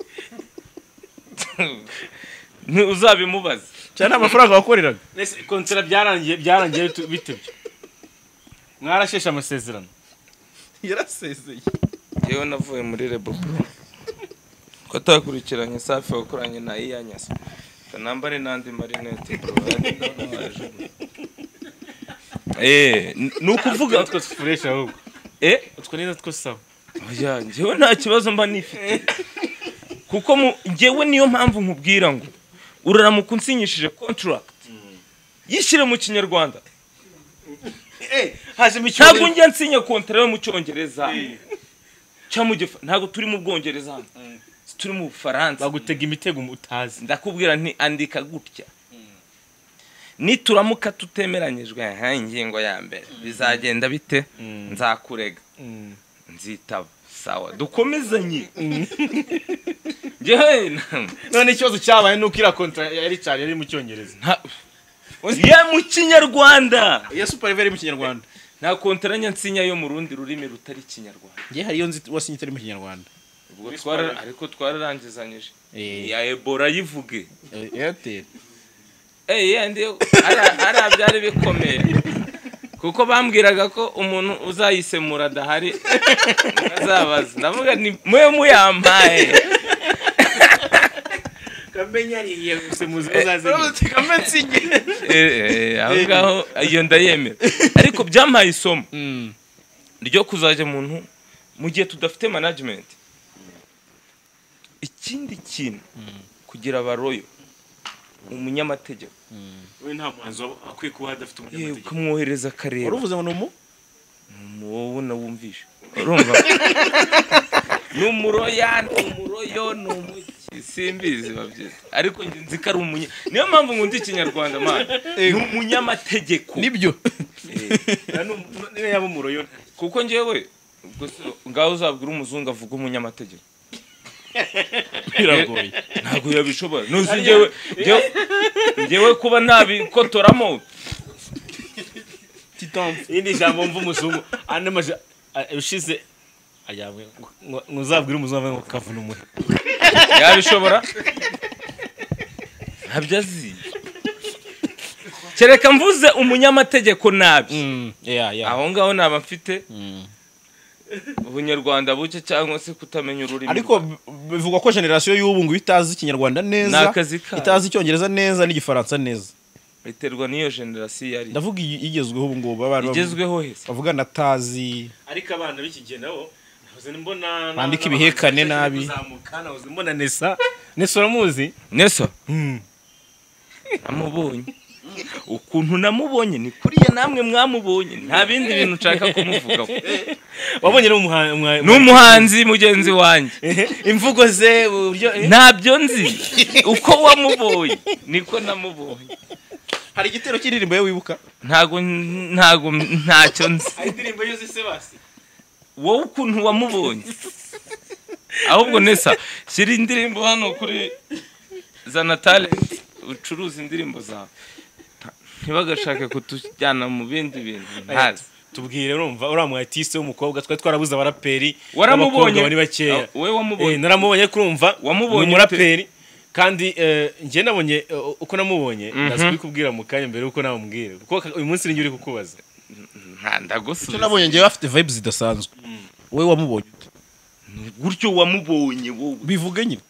Ni- uzabimubaze cyane nta mafaranga wakoreraga konsera byarangiye byarangiye bitu- bite byo mwarasheshe amasezerano yarasezeye yewe navuye muri rebo ko atakurikiranye safi wakoranye na iyanyasa kanambare n'andi marinete bro Eh, n- ni ukuvuga utwo fureshi ahubwo eh utwo ni natwo sawa oya njyewe nta kibazo mba nifite kuko mu- njyewe niyo mpamvu nkubwira ngo uraramuka unsinyishije contract yishyire mu kinyarwanda hajemo ntabwo njya nsinya kontara yo mu cyongereza cyangwa mu gifa ntabwo turi mu bwongereza hano Si turi mu bufaransa bagutega imitego utazi ndakubwira nti andika gutya nituramuka tutemeranyijwe aha ingingo ya mbere bizagenda bite nzakurega nzitaba sawa dukomezanye njyewe na- none ikibazo cyabaye ni uko iriya kontara ya richard yari mu cyongereza nta- ya mu kinyarwanda ya super level mu kinyarwanda nta kontaranya nsinya yo mu rundi rurimi rutari ikinyarwanda ngiye hari iyo nzi wasinye itari mu kinyarwanda ubwo twara ariko twararangizanyije Eh. ya ebola yivuge Eh, airtel Eh, yandi ari- ari abyari bikomeye kuko bambwiraga ko umuntu uzayisemura adahari azabaza ndavuga ni mwe muyampaye kamenya ariye gusa muzi Eh, eh, aho ngaho iyo ndayemera ariko byampaye isomo Mm. ryo kuzajya umuntu mu gihe tudafite management ikindi kintu kugira abaroyo umunyamategeko we nta muhanzi waba akwiye kuba adafite yewe umunyamategeko ukamwohereza akareba uruvuze ngo ni umu wowe nawumvisha urumva ni umuroya ni umuroyo ni umuki simbizi babyita ariko njye nzi ko ari umunya niyo mpamvu nkunda ikinyarwanda mani ni umunyamategeko nibyo niba yaba umuroyo kuko njyewe ubwo se ngaho uzabwira umuzungu avuga umunyamategeko biragoye ntabwo yabishobora ntuzi njyewe njyewe- njyewe kuba nabikotoramo irindi jambo mva umuzungu andi maje ushize ayabwe ntuzabwire umuzungu ngo kavuna umuhe yabishobora ntabyo azi kereka mvuze umunyamategeko nabi ya ya aho ngaho naba mfite ubunyarwanda buke cyangwa se kutamenya ururimi ariko b- bivugwa ko generasiyo y'ubu ngubu itazi ikinyarwanda neza Ni akazi kayo. itazi icyongereza neza n'igifaransa neza biterwa n'iyo generasiyo yari ndavuga iyi- igezweho ubu ngubu abana bavu- igezweho hese bavuga na tazi ariko abana b'iki gihe nabo nahoze mbona Bandika ibihekane nabi. kuzamuka nahoze mbona nesa nesa uramuzi nesa namubonye ukuntu namubonye ni kuriya namwe mwamubonye nta bindi bintu nshaka kumuvugaho wabonye n'umuhanzi ni umuhanzi mugenzi wanjye imvugo ze uburyo eh? ntabyo nzi uko wamubonye niko namubonye hari igitero cy'indirimbo ye wibuka ntago ntago ntacyo nzi hari indirimbo yuzi se basi wowe ukuntu wamubonye ahubwo nesa shyira indirimbo hano kuri za talent ucuruza indirimbo zawe ntibagashake kutujyana mu bindi bintu ntazi tubwire urumva uriya mu artiste w'umukobwa twari twarabuze abaraperi waramubonye b'abakobwa bari bakeya Ah, wowe Eh, wamubonye naramubonye kurumva Wamubonye ni umuraperi kandi eh, njye nabonye eh, uko namubonye ndaza kubikubwira mu kanya mbere y'uko namubwira kuko uyu munsi ninjye uri kukubaza nta icyo ndagusubiza nabonye ngewe afite vibes zidasanzwe wowe wamubonye ute? gutyo wamubonye wowe bivuge nyine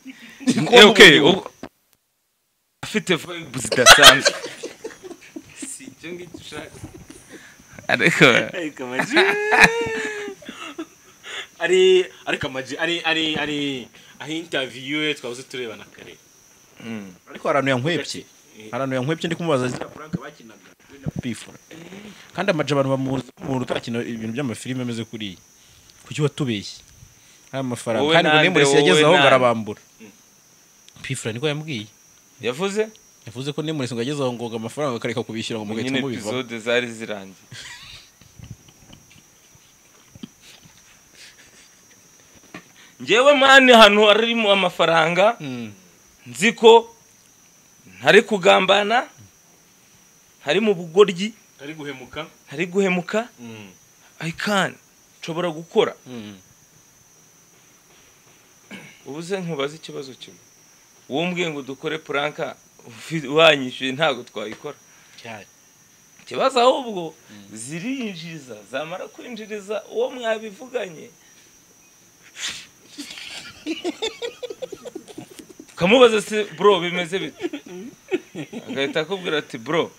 Eh, okay, ubu- afite vibe zidasanzwe si ibyo ngibyo ushaka ariko ariko amaji ari ariko amaji ari ari ari aho intaviyu twabuze turebana kare mm, ariko hari ahantu yankwebye hari ahantu yankwebye ndi kumubaza ziriya frank bakinaga we na pifura kandi amaje abantu bamuzi umuntu utakina ibintu by'amafilime ameze kuriya kuki watubeshye hari amafaranga Wowe kandi ngo nande, nemuresi wowe yageze aho ngo nande. arabambura pifura niko yambwiye yavuze yavuze ko nemuresi ngo ageze aho ngo ngo amafaranga akareka kubishyura ngo mugahita nyine mubivaho episode zari zirangiye ngewe mani hano harimo amafaranga Hmm. nzi ko ntari kugambana hari mu bugoryi ari guhemuka hari guhemuka i can nshobora gukora Hmm. ubuze nkubaza ikibazo kimwe wowe umbwiye ngo dukore puranka ufi- wanyishyuye ntabwo twayikora cyane ikibazo ahubwo zirinjiza zamara kwinjiriza uwo mwabivuganye ukamubaza se bro bimeze bite agahita akubwira ati bro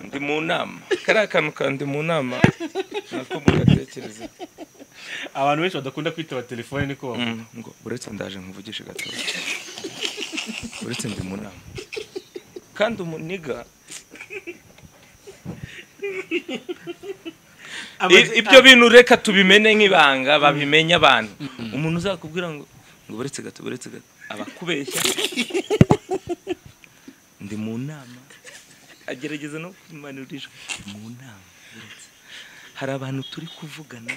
ndi mu nama kariya kantu ka ndi mu nama nako mugatekereza abantu benshi badakunda kwitaba telefone niko bavuga Mm, ngo uretse ndaje nkuvugishe gato uretse ndi mu nama kandi umuniga I- ibyo bintu reka tubimene nk'ibanga babimenye abantu umuntu uzakubwira ngo ngo buretse gato buretse gato abakubeshya ndi mu nama agerageza no kumanurisha mu nama buretse hari abantu turi kuvugana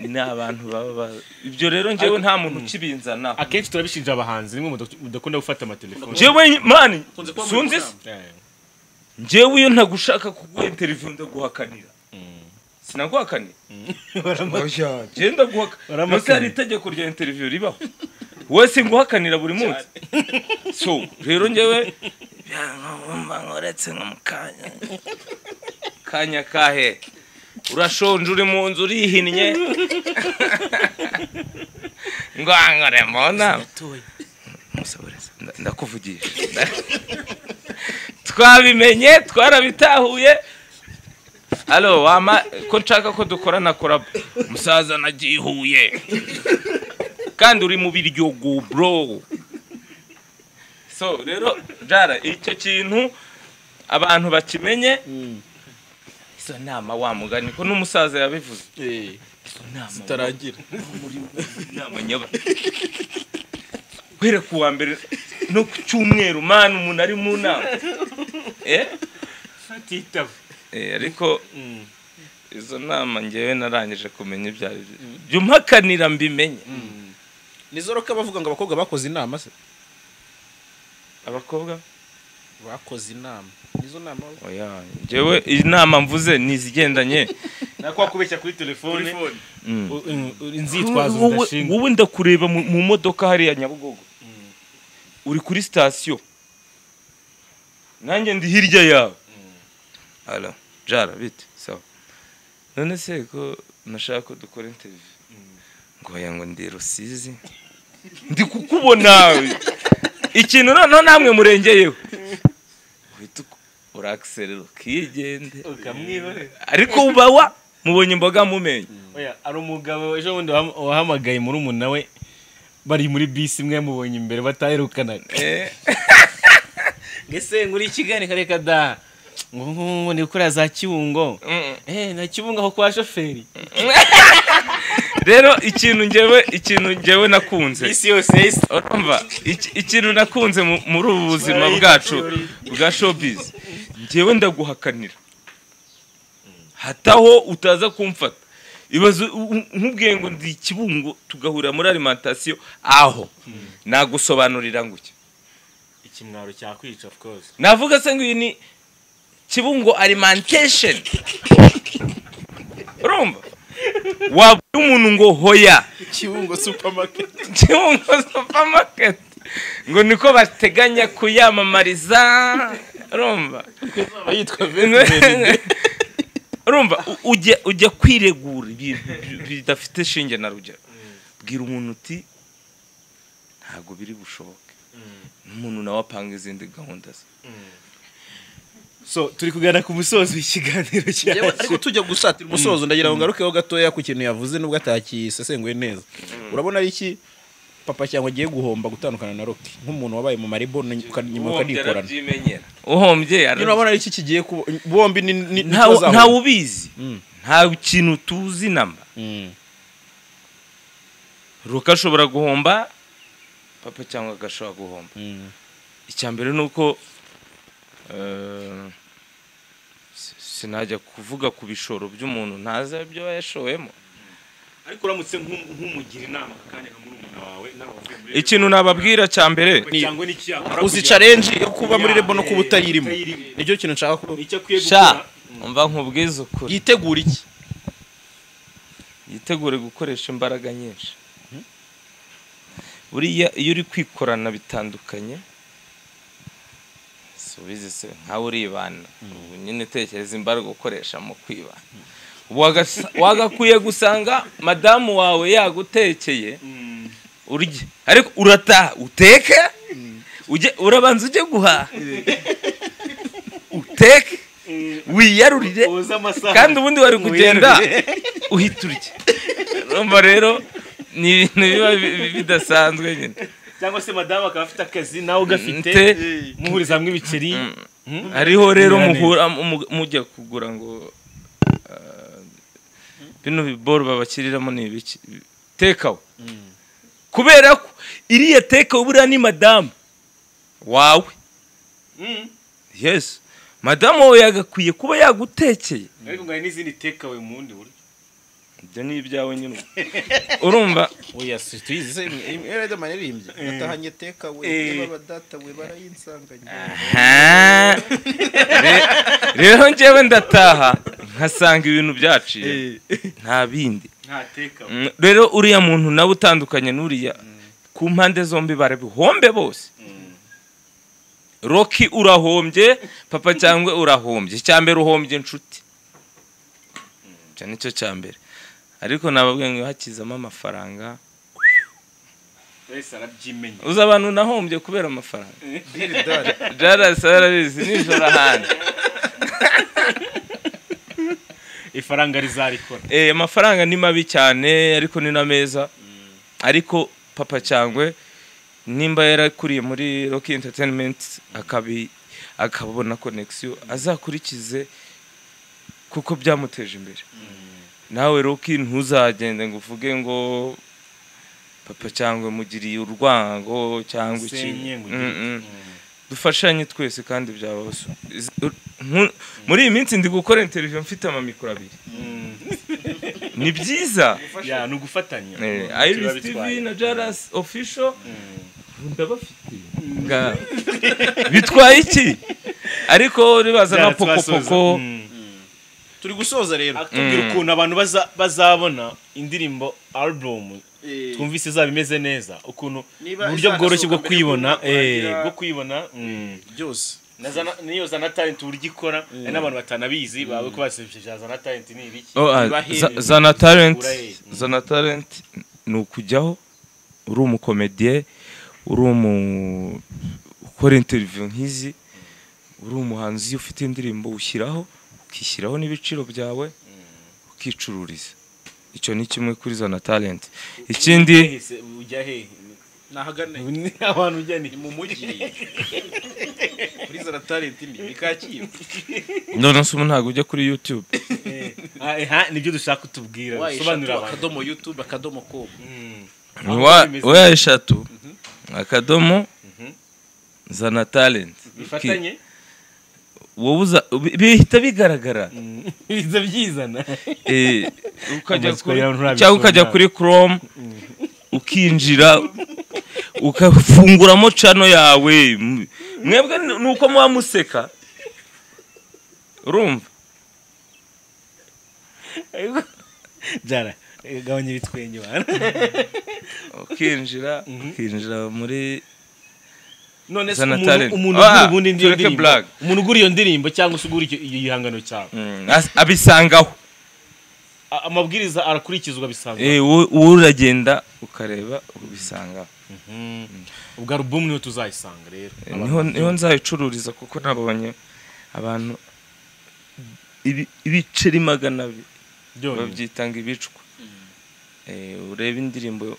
ni abantu baba ba- ibyo rero njyewe nta muntu ukibinzanaho akenshi turabishinja abahanzi nimwe mudakunda gufata amatelefone njyewe mani kuba muri sunzi Mutarama. Eh, njyewe iyo ntagushaka kuguha interview ndaguhakanira mm. sinaguhakanira Barama- genda guhaka Waramakanye. munsi hari itegeko rya interiviyu ribaho wese nguhakanira buri munsi so rero njyewe byangomba nkoretse nko mu kanya kanya kahe urashonje uri mu nzu urihinnye ngo nkore mu nama musaboreza nda- ndakuvugisha twabimenye twarabitahuye alo wama ko nshaka ko dukorana korabo umusaza nagiye i huye kandi uri mu biryogo bro so rero jara icyo kintu abantu bakimenye izo nama wamugani ko n'umusaza yabivuze Eh, izo nama zitarangira inama nyaba guhera ku wa mbere no ku cyumweru mani umuntu ari mu nama eh atitaba Eh, ariko izo nama ngewe narangije kumenya ibyo ari byo jya umpakanira mbimenye nizoro ko abavuga ngo abakobwa bakoze inama se abakobwa bakoze inama nizo nama oya ngewe inama mvuze ni izigendanye nakwa kubeshya kuri telefone Mm. U- u- u- inzitwazo Wowe- zidashinga wowe ndakureba mu mu modoka hariya nyabugogo uri kuri sitasiyo nanjye ndi hirya yawe ara jara bite sawa none se ko nashaka ko dukora interview ngo oya ngo ndi rusizi ndi kukubona ikintu noneho namwe murengeyeho uhita uku- urakiserera ukigende ukamwiba ariko ubawa mubonye imboga mumenye Oya, hari umugabo ejo bundi waham- wahamagaye muri umuntu we bari muri bisi imwe yamubonye imbere bataherukanaga Eh. ese nguri kigali kareka da ngo ngo ndi gukora za kiwungo Mm. eh na kiwungo aho kwa shoferi rero ikintu njyewe ikintu njyewe nakunze bisi yose yahise- urumva iki- ikintu nakunze mu- muri ubu buzima bwacu bwa showbiz njyewe ndaguhakanira hataho utaza kumfata ibaze u- u- nkubwiye ngo ndi ikibungo tugahurira muri alimentation aho nagusobanurira ngo iki ikimwaro cyakwica of course navuga se ngo iyi ni kibungo alimentation urumva wabwira umuntu ngo hoya kibungo supamaketi kibungo supermarket ngo niko bateganya kuyamamariza urumva yitwa urumva u- ujya ujya kwiregura ibintu bidafite shinge na rugero bwira umuntu uti ntabwo biri bushoboke n'umuntu nawe apanga izindi gahunda ze so turi kugana ku musozi w'ikiganiro Yewe, ariko cyacu tujya gusatira umusozo ndagira ngo ngarukeho gatoya ku kintu yavuze nubwo atakisesenguye neza urabona ari iki papa cyangwa agiye guhomba gutandukana na roki nk'umuntu wabaye mu maribo ukanyuma ukanikorana uhombye ara- nyine urabona ari iki kigiye kuba bombi ni ni- ni ntawe tuzaho. ntawe ubizi Mm. nta kintu tuzi namba Mm. ruka ashobora guhomba papa cyangwa agashobora guhomba Mm. icya mbere ni uko eh, si- sinajya kuvuga ku bishoro by'umuntu ntazi ibyo yashoyemo ariko uramutse nk'u- nk'umugira inama kandi nka murumuna wawe n'abavuye muri ikintu nababwira cya mbere cyangwa n'icyakora uzi challenge yo kuba muri rebo no kuba utayirimo nicyo kintu nshaka ko icyo akwiye sha gukora umva nkubwiza ukuri yitegura iki yitegure gukoresha imbaraga nyinshi buriya iyo uri kwikorana bitandukanye subizi se nkawe uribana ubu nyine utekereza imbaraga ukoresha mu kwibana Wagasa- wagakwiye gusanga madamu wawe yagutekeye Mm. urye ariko urataha uteke ujye urabanza ujye guhaha uteke wiyarurire woza amasaha kandi ubundi wari kugenda uhita urya urumva rero ni ibintu biba bi- bi- bidasanzwe nyine cyangwa se madamu akaba afite akazi nawe ugafite Nte. muhuriza hamwe ibiceri Mm. hariho rero Binyurane. muhura mu- mujya kugura ngo ah, bino biboro babakiriramo ni ibiki tekawe kubera ko iriya tekawe buriya ni madamu wawe Mm. yesu madamu wawe yagakwiye kuba yagutekeye ariko ngo hari n'izindi tekawe mu bundi buryo ibyo ni ibyawe nyine urumva oya si tuyizi se Riderman yaririmbye atahanye teka we abadata we barayinsanganye Aha. Re- rero njyewe ndataha nkasanga ibintu byaciye nta bindi nta tekawe Mm, rero uriya muntu nawe utandukanye n'uriya ku mpande zombi barabihombe bose roki urahombye papa cyangwa urahombye icya mbere uhombye inshuti icyo nicyo cya mbere ariko nababwiye ngo hakizamo amafaranga wese arabyimenya uzi abantu nahombye kubera amafaranga biridari jarasi barabizi nijoro ahandi ifaranga rizarikora Eh, amafaranga ni mabi cyane ariko ni na meza ariko papa cyangwe nimba yarakuriye muri rock entertainment akabi akabona connection azakurikize kuko byamuteje imbere nawe roki ntuzagende ngo uvuge ngo papa cyangwe mugiriye urwango cyangwa iki Usenye ngo ugire Mm, mm. dufashanye twese kandi byaba muri iyi minsi ndi gukora interview mfite amamikoro abiri ni byiza ya ni ugufatanya Eh, Kiba Iris bitwaye. TV na Jaras Official ndabafite Nga- bitwaye iki ariko ribaza nka Byara pokopoko twasoza. Mm. turi gusoza rero atubwira Mm. ukuntu abantu baza- bazabona indirimbo album twumvise izaba imeze neza ukuntu Niba uburyo izasohoka bworoshye bwo mbere kwibona y'uko umuntu eh, agira- bwo kwibona mm. byose Na za- n'iyo za na talent uburyo ikora hari n'abantu batanabizi bawe ko basebesheje za na talent ni ibiki Oh, ah, Bibahe- za- zana talent Uraye. zana talent ni ukujyaho uri umukomediye uri umu ukora interview nk'izi uri umuhanzi iyo ufite indirimbo ushyiraho ukishyiraho n'ibiciro byawe ukicururiza icyo ni kimwe kuri zana talent ikindi Ese ujya hehe nahagane Ni abantu ujya ni ni mu mujyi kuri zara talenti ni kacyiru none se ubu ntabwo ujya kuri youtube Eh, ah, eh, ha, nibyo dushaka kutubwira wayishatu sobanurira abantu akadomo youtube akadomo com Mm. Ni Aho wa- bimeze. weya eshatu akadomo zana talent bifatanye wowe uza bihita bigaragara biza byizana Eh, ukajya Amatsiko kuri- yawe nturabisoma. cyangwa ukajya kuri chrome ukinjira ukafunguramo cano yawe m- mwebwe ni ni uko muba museka urumva jara eh, gabanya ibitwenge bana ukinjira ukinjira muri none se Zana umuntu- talent. umuntu Ah, ugura ubundi iyo tureke ndirimbo blague. umuntu ugura iyo ndirimbo cyangwa se ugura icyo- iyo gihangano cyawe mm, as- abisangaho A- amabwiriza arakurikizwa bisanzwe Eh, wowe wowe uragenda ukareba ubisangaho ubwo alubumu niyo tuzayisanga rero niho niho nzayicururiza kuko nabonye abantu ibi- ibiceri magana abiri byonyine babyitanga ibicwa Eh, urebe indirimbo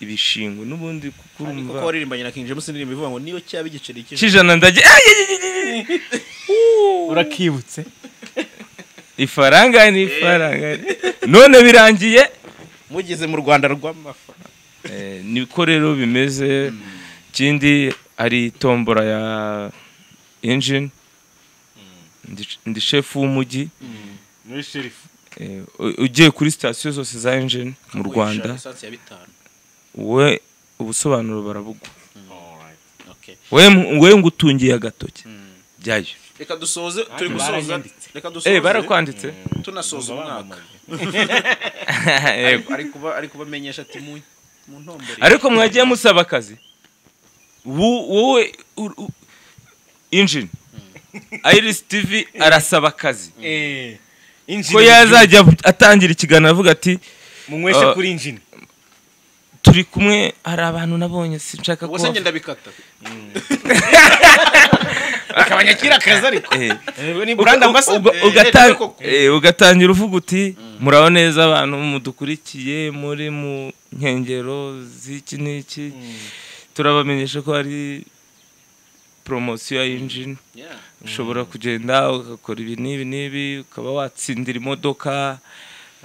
ibishingo n'ubundi kuko kuko urumva waririmbanye na King James indirimbo ivuga ngo niyo cyaba igiceri cy'ijana kijana ndage urakibutse ifaranga ni ifaranga none birangiye mugeze mu Rwanda rw'amafa Eh, niko rero bimeze ikindi hari tombora ya engine ndi, ndi shefu w'umujyi muri sherifu Eh, u- ugiye kuri sitasiyo zose za engine mu rwanda esansi ya bitanu we ubusobanuro barabugwa Alright. okay we mu- we ngo utungiye agatoki byayo reka dusoze turi gusoza baranyanditse. reka dusoze eh barakwanditse tunasoza umwaka Yego. ari kuba ari kubamenyesha ati mu mu ntombore ariko mwagiye musaba akazi Wo- wowe ur- u- engine iris tv arasaba akazi Eh, injini ko yazajya atangira ikiganiro avuga ati munyweshe Ah. kuri injini turi kumwe hari abantu nabonye sinshaka ko ubwo se ngenda bikata akabanyakira akazi ariko Eh, ni brand uga- ambassador uga- Eh, ugata- rero koko. eh, ugatangira uvuga uti muraho neza abantu mudukurikiye muri mu nkengero z'iki n'iki turabamenyesha ko hari poromosiyo ya injini yeah ushobora kugenda ugakora ibi n'ibi n'ibi ukaba watsindira imodoka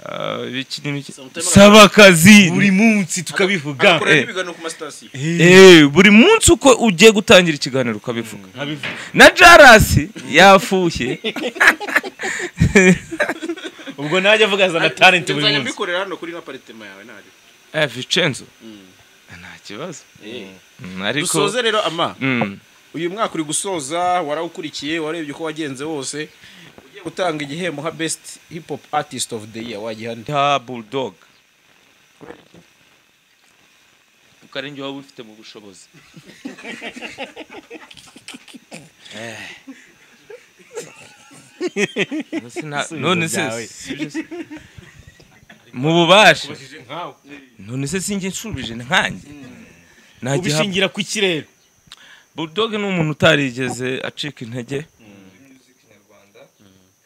ah, ibiki n'ibiki Sometimes- saba akazi buri munsi tukabivuga Agakora eh. n'ibiganiro ku masitasiyo Eh, buri munsi uko ugiye gutangira ikiganiro ukabivuga nkabivuga na jarasi yafushye ubwo najya avuga zana talent buri Nzajya munsi mbikorera hano kuri aparitema yawe nari eh, vicenzo nta kibazo Mm, ariko dusoze rero ama Mm. uyu mwaka uri gusoza warawukurikiye warebye uko wagenze wose ugiye gutanga igihembo nka best hip hop artist of the year wagihande ta bulldog kuko ari njye waba ubifite mu bushobozi Eh. Sina- none byawe. se sibyo se? mu bubasha none se sinjye nshubije nkanjye nagiha ubishingira ku kirere Bulldog ni umuntu utarigeze acika intege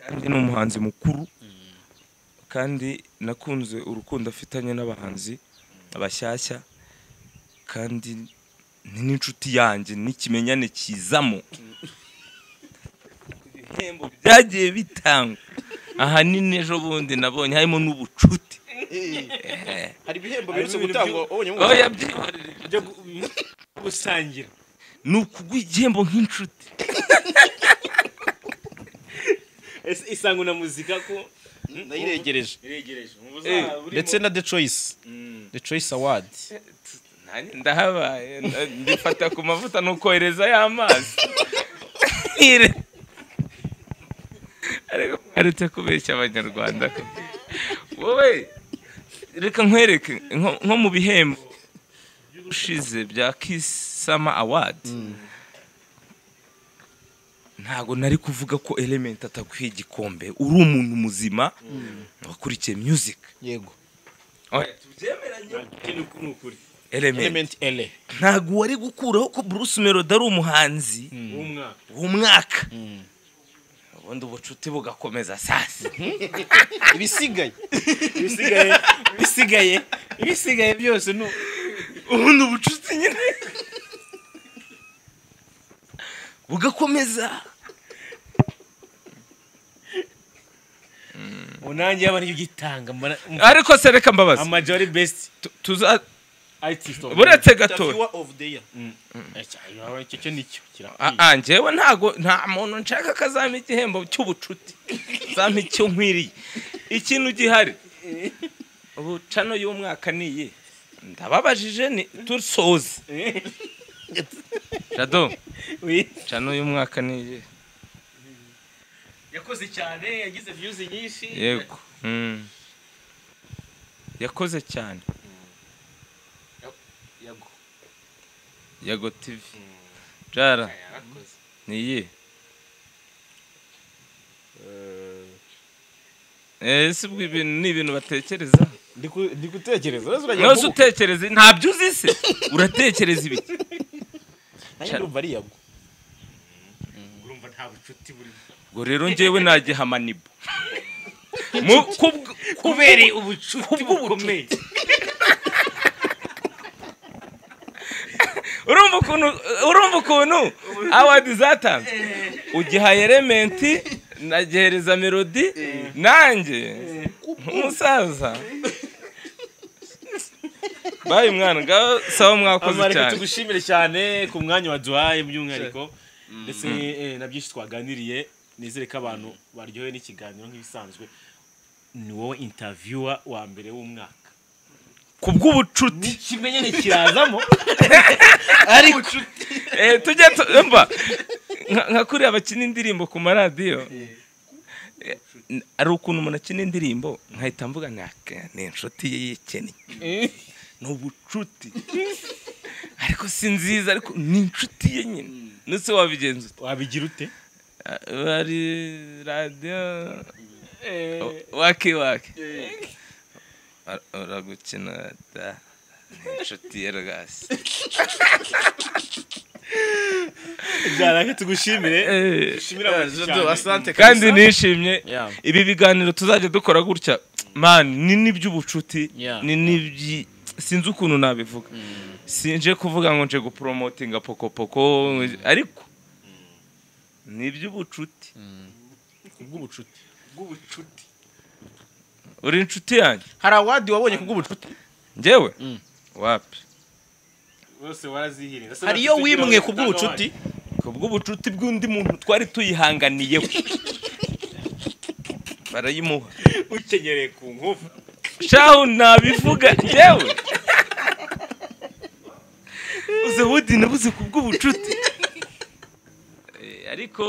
kandi ni umuhanzi mukuru kandi nakunze urukundo afitanye n'abahanzi abashyashya kandi ni n'inshuti yanjye n'ikimenyane kizamo ibihembo byagiye bitangwa ahanini ejo bundi nabonye harimo n'ubucuti hari ibihembo Harimo biherutse ibintu gutangwa byu- ubonye aho ngo yabyihorera byo gu- gusangira ni ukuguha igihembo nk'inshuti Ese isango na muzika ko nayiregereje iregereje mu Eh, buzima burimo- ndetse na the choice Mm. the choice award nanjye ndahabaye nda- ndifata ku mavuta nukohereza y'amazi Ire- ariko mwaretse kubeshya abanyarwanda ko wowe reka nkwereke nko- nko mu bihembo ushize bya kisama awadi ntago nari kuvuga ko element atakwiye igikombe uri umuntu muzima wakurikiye music yego Oya, tubyemeranye Ikintu ku- ni ukuri element element ele ntabwo wari gukuraho ko Bruce Melody ari umuhanzi w'umwaka w'umwaka ubundi ubucuti bugakomeza sasa ibisigaye ibisigaye ibisigaye ibisigaye byose ni ubundi ubucuti nyine bugakomeza unange yaba niyo ugitanga ariko se reka mbabazi amaji ari best tu- tuza artist of the year. buretse gato Interviewer of the year Eh, cya- icyo cyo nicyo kirakwiye Ah, ah, njyewe ntago nta muntu nshaka kazampa igihembo cy'ubucuti zampa icyo nkwiriye ikintu gihari ubu cano y'umwaka ni iyi ndababajije ni tusoze jado ca n'uyu mwaka ni iyihe yakoze cyane yagize viyuzi nyinshi yego Mm. yakoze cyane Yego. yago tivi jara Yarakoze. ni iyihe Eh, si ubwo ibintu ni ibintu batekereza ndi gutekereza rero nose utekereza ntabyo uzi se uratekereza ibiki nanjye ndumva ari yago urumva nta bucuti burimo ubwo rero njyewe nagiha nibo mu kubw- kubereye ubucuti bukomeye urumva ukuntu urumva ukuntu awadi zatanzwe ugiha elementi nagihereza melodi nanjye nk'umusaza bayi mwana ngaho sawa mwakoze amareka cyane tugushimire cyane ku mwanya waduhaye by'umwihariko ndetse eh, na byinshi twaganiriye nizere ko abantu baryohewe n'ikiganiro nk'ibisanzwe ni wowe intaviwa wa mbere w'umwaka ku bw'ubucuti ikimenyane kirazamo Eh, tujye tu- mba nka- nka kuriya bakina indirimbo ku maradiyo Eh, n- hari ukuntu umuntu akina indirimbo nkahita mvuga ni aka- ni inshuti ye yikennye ni ubucuti ariko si nziza ariko ni inshuti ye nyine nuse wabigenza ute? wabigira ute Ah, hari radiyo wake wake Ura- uragukina da ni inshuti ye rwose byaraka tugushimire Eh, dushimire abantu cyane asante kandi nishimye Yeah. ibi biganiro tuzajya dukora gutya man ni n'iby'ubucuti Yeah. ni n'ibyi sinzi ukuntu nabivuga sinje kuvuga ngo nje guporomotinga pokopoko ariko ni iby'ubucuti bw'ubucuti bw'ubucuti uri inshuti yanjye hari awadi wabonye kubw'ubucuti njyewe wapi bose warazihirira hari iyo wimwe kubw'ubucuti ku bw'ubucuti bw'undi muntu twari tuyihanganiyeho barayimuha ukenyereye ku nkovu shahu nabivuga yewe uze wudi nabuze ku bw'ubucuti Eh, ariko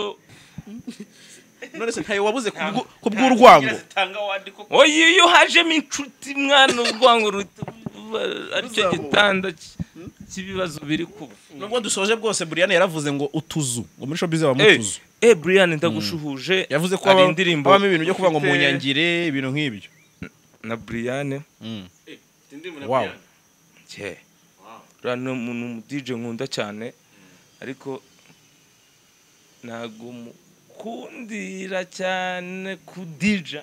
none se ntayo wabuze kubw'u- kubw'urwango zitanga wandi ko oye iyo hajemo inshuti mwana urwango ruhita ruba aricyo Ruzamuka. gitanda ki- cy'ibibazo biri kuba nubwo dusoje bwose buriyani yaravuze ngo utuzu ngo muri showbiz habamo Eh, utuzu eh brian ndagushuhuje yavuze ko hari haba- indirimbo habamo ibintu byo kuvuga ngo mfite munyangire ibintu nk'ibyo na brian Wow. cye uriya ni umuntu umu DJ nkunda cyane ariko ntago mukundira cyane kudija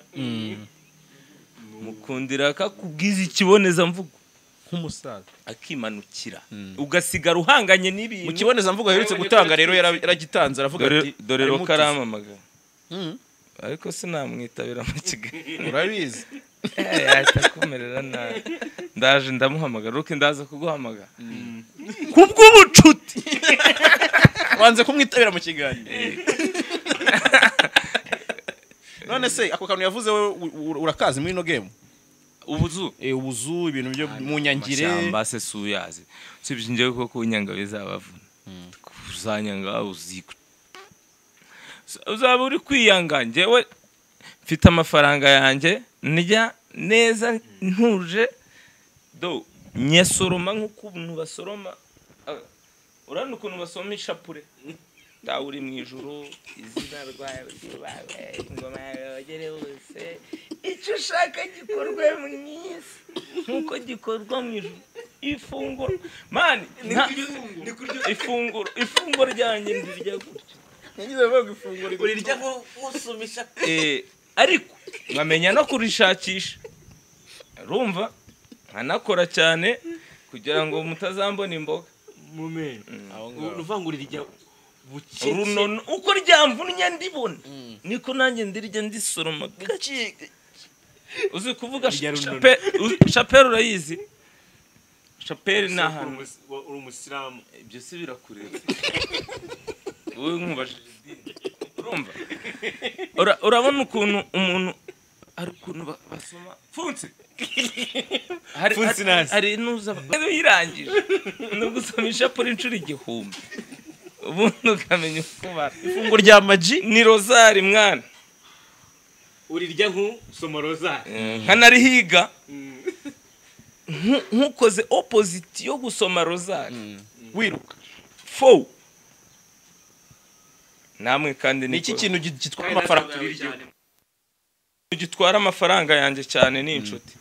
mukundira ko akubwiza ikibonezamvugo nk'umusaza akimanukira ugasigara uhanganye mu n'ibintu kibonezamvugo aherutse gutanga rero yara- yaragitanze aravuga dore ati dore harimo roka utuzu. aramamaga Mm, ariko sinamwitabira mu kigali urabizi Eh, ahita akomerera nabi ndaje ndamuhamagara roke ndaza kuguhamagara ku bw'ubucuti wanze kumwitabira mu kiganiro none se ako kantu yavuze we u- u- urakazi muri ino gemu ubuzu Eh, ubuzu ibintu byo mu nyangire amashyamba se si uyazi usibye njyewe ko kunyanga bizabavuna uzanyanga uziko uzaba uri kwiyanga njyewe mfite amafaranga yanjye ndya neza ntuje do nyasoroma nk'ukuntu basoroma Ah, urabona ukuntu basoroma ishapure nda uri mu ijuru izina rwawe ryubawe ingoma yawe yogere hose icyo ushaka gikorwe mu isi nk'uko gikorwa mu ijuru ifunguro mani nta- ifunguro ifunguro ryanjye ndirya gutya urirya nk'usumisha Eh, ariko nkamenya no kurishakisha rumva nkanakora cyane kugira ngo mutazambona imboga mu mene uvuga ngo urirya buke runono uko ryamvunnye ndibona niko nanjye ndirya ndisoroma gake uzi kuvuga Rya runono. shape- uzi- shapeli urayizi shapeli ni ahantu uri umusilamu ibyo si birakureba wowe nkubajije idini urumva Ura- urabona ukuntu umuntu hari ukuntu ba- basoma funse hari Funse hari- nazi. hari n'uza yirangije no gusoma ishapure inshuro igihumbi ubundi ukamenya uko ubara ifunguro rya maji ni rozari mwana urirya nk'usoma rozari nkanarihiga nkukoze opposite yo gusoma rozari wiruka fo namwe kandi ni iki niko- kintu gi- gitwara amafaranga tubiri igihugu gitwara amafaranga yanjye cyane ni inshuti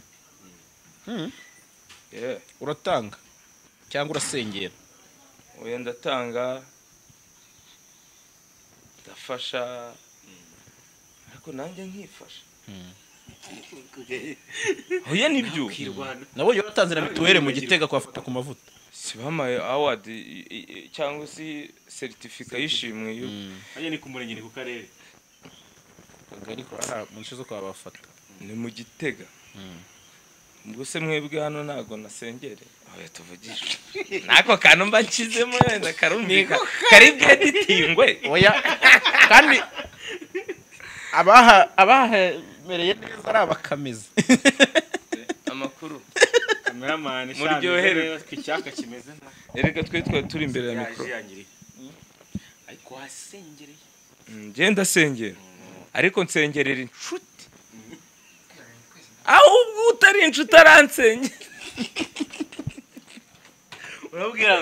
Yeah. uratanga cyangwa urasengera oya ndatanga ndafasha ariko nanjye nkifasha oya nibyo nabonye watanze na mituweli mu gitega kwafata ku mavuta si bampaye awadi i- i- i- cyangwa se seritifika y'ishimwe yo hariya ni ku murenge ni ku karere akagari kwa mu nce zo kwa bafata ni mu gitega ubwo se mwebwe hano ntabwo nasengere oya tuvugishe n'ako kantu mba nshyizemo wenda karumvika kari bweditingwe oya kandi abaha abahemereye neza ari abakamizi amakuru kameramani Muryohere. ku icyaka kimeze nta erega twe twari turi imbere ya mikoro yaje yangiriye ariko wasengereye ngenda ndasengera ariko nsengerera inshuti ahubwo utari inshuti aransengera urabwira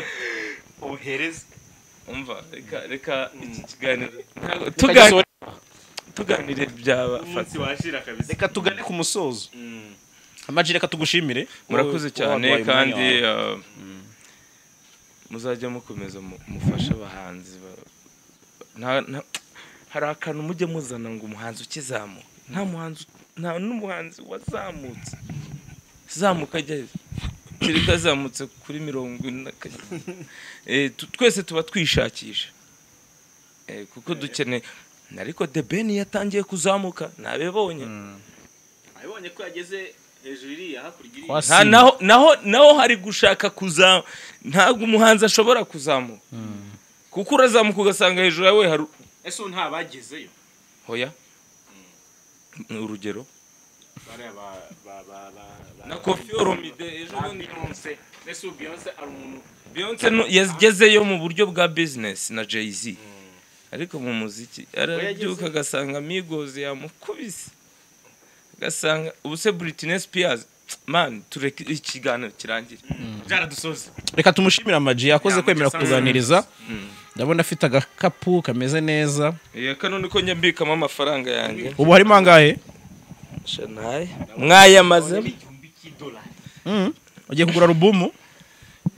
ohereza umva reka reka iki kiganiro ntabwo tuganire tuganire byaba umunsi washira kabisa reka tugane ku musozo Mm. amaji reka tugushimire murakoze Wowe- cyane wowe waduhaye kandi umwanya wawe. uh, muzajya mukomeza mu- mufashe abahanzi ba- nta- nta- hari akantu mujye muzana ngo umuhanzi ukizamuka nta muhanzi nta n'umuhanzi wazamutse zamuka ajya kereka azamutse kuri mirongo ine na kane. Eh, tu- twese tuba twishakisha Eh, kuko dukeneye ariko the ben yatangiye kuzamuka ntabibonye abibonye ko yageze hejuru iriya hakurya iriya Kwa nta Simba. naho naho naho hari gushaka kuza ntabwo umuhanzi ashobora kuzamuka kuko urazamuka ugasanga hejuru yawe hari ese ubu nta bagezeyo hoya ni urugero bariya ba- ba- ba- ba- ba- na kofi oromide ejo ba bundi Beyonce. ese ubu Beyonce ari umuntu beyonce nu- yagezeyo mu buryo bwa bizinesi na jay-z ariko mu muziki arabyuka agasanga migozi yamukubise agasanga ubu se britney spears mani tureke ikiganiro kirangire byaradusoza reka tumushimire amaji yakoze Yeah, kwemera Amag yasanze kutuganiriza ndabona afite agakapu kameze neza Eh, kano niko njya mbikamo amafaranga yanjye ubu harimo angahe shanayi mwayamazemo igihumbi cy'idolari Mm. ugiye kugura alubumu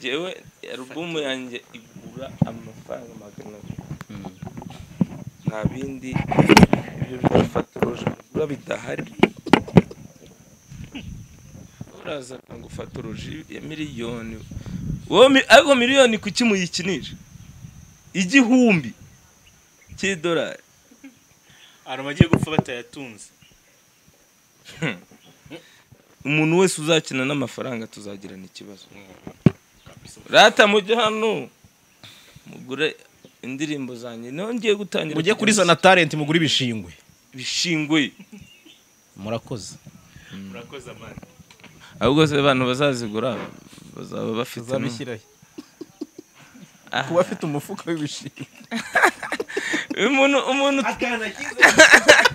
jewe alubumu yanjye igura amafaranga magana abiri nta bindi ibyo bidafata urujigura bidahari uraza akagufata uruji ya miliyoni Uwo mi- ariko miliyoni kuki muyikinisha igihumbi cy'idolari hari abagiye gupfa batayatunze umuntu wese uzakina n'amafaranga tuzagirana ikibazo rata mujye hano mugure indirimbo zanjye niho ngiye gutangira mujye kuri zana talenti mugura ibishingwe bishingwe murakoze murakoze amani ahubwo se abantu bazazigura bazaba bafite kuba afite umufuka w'ibishingwe umuntu umuntu akana kiza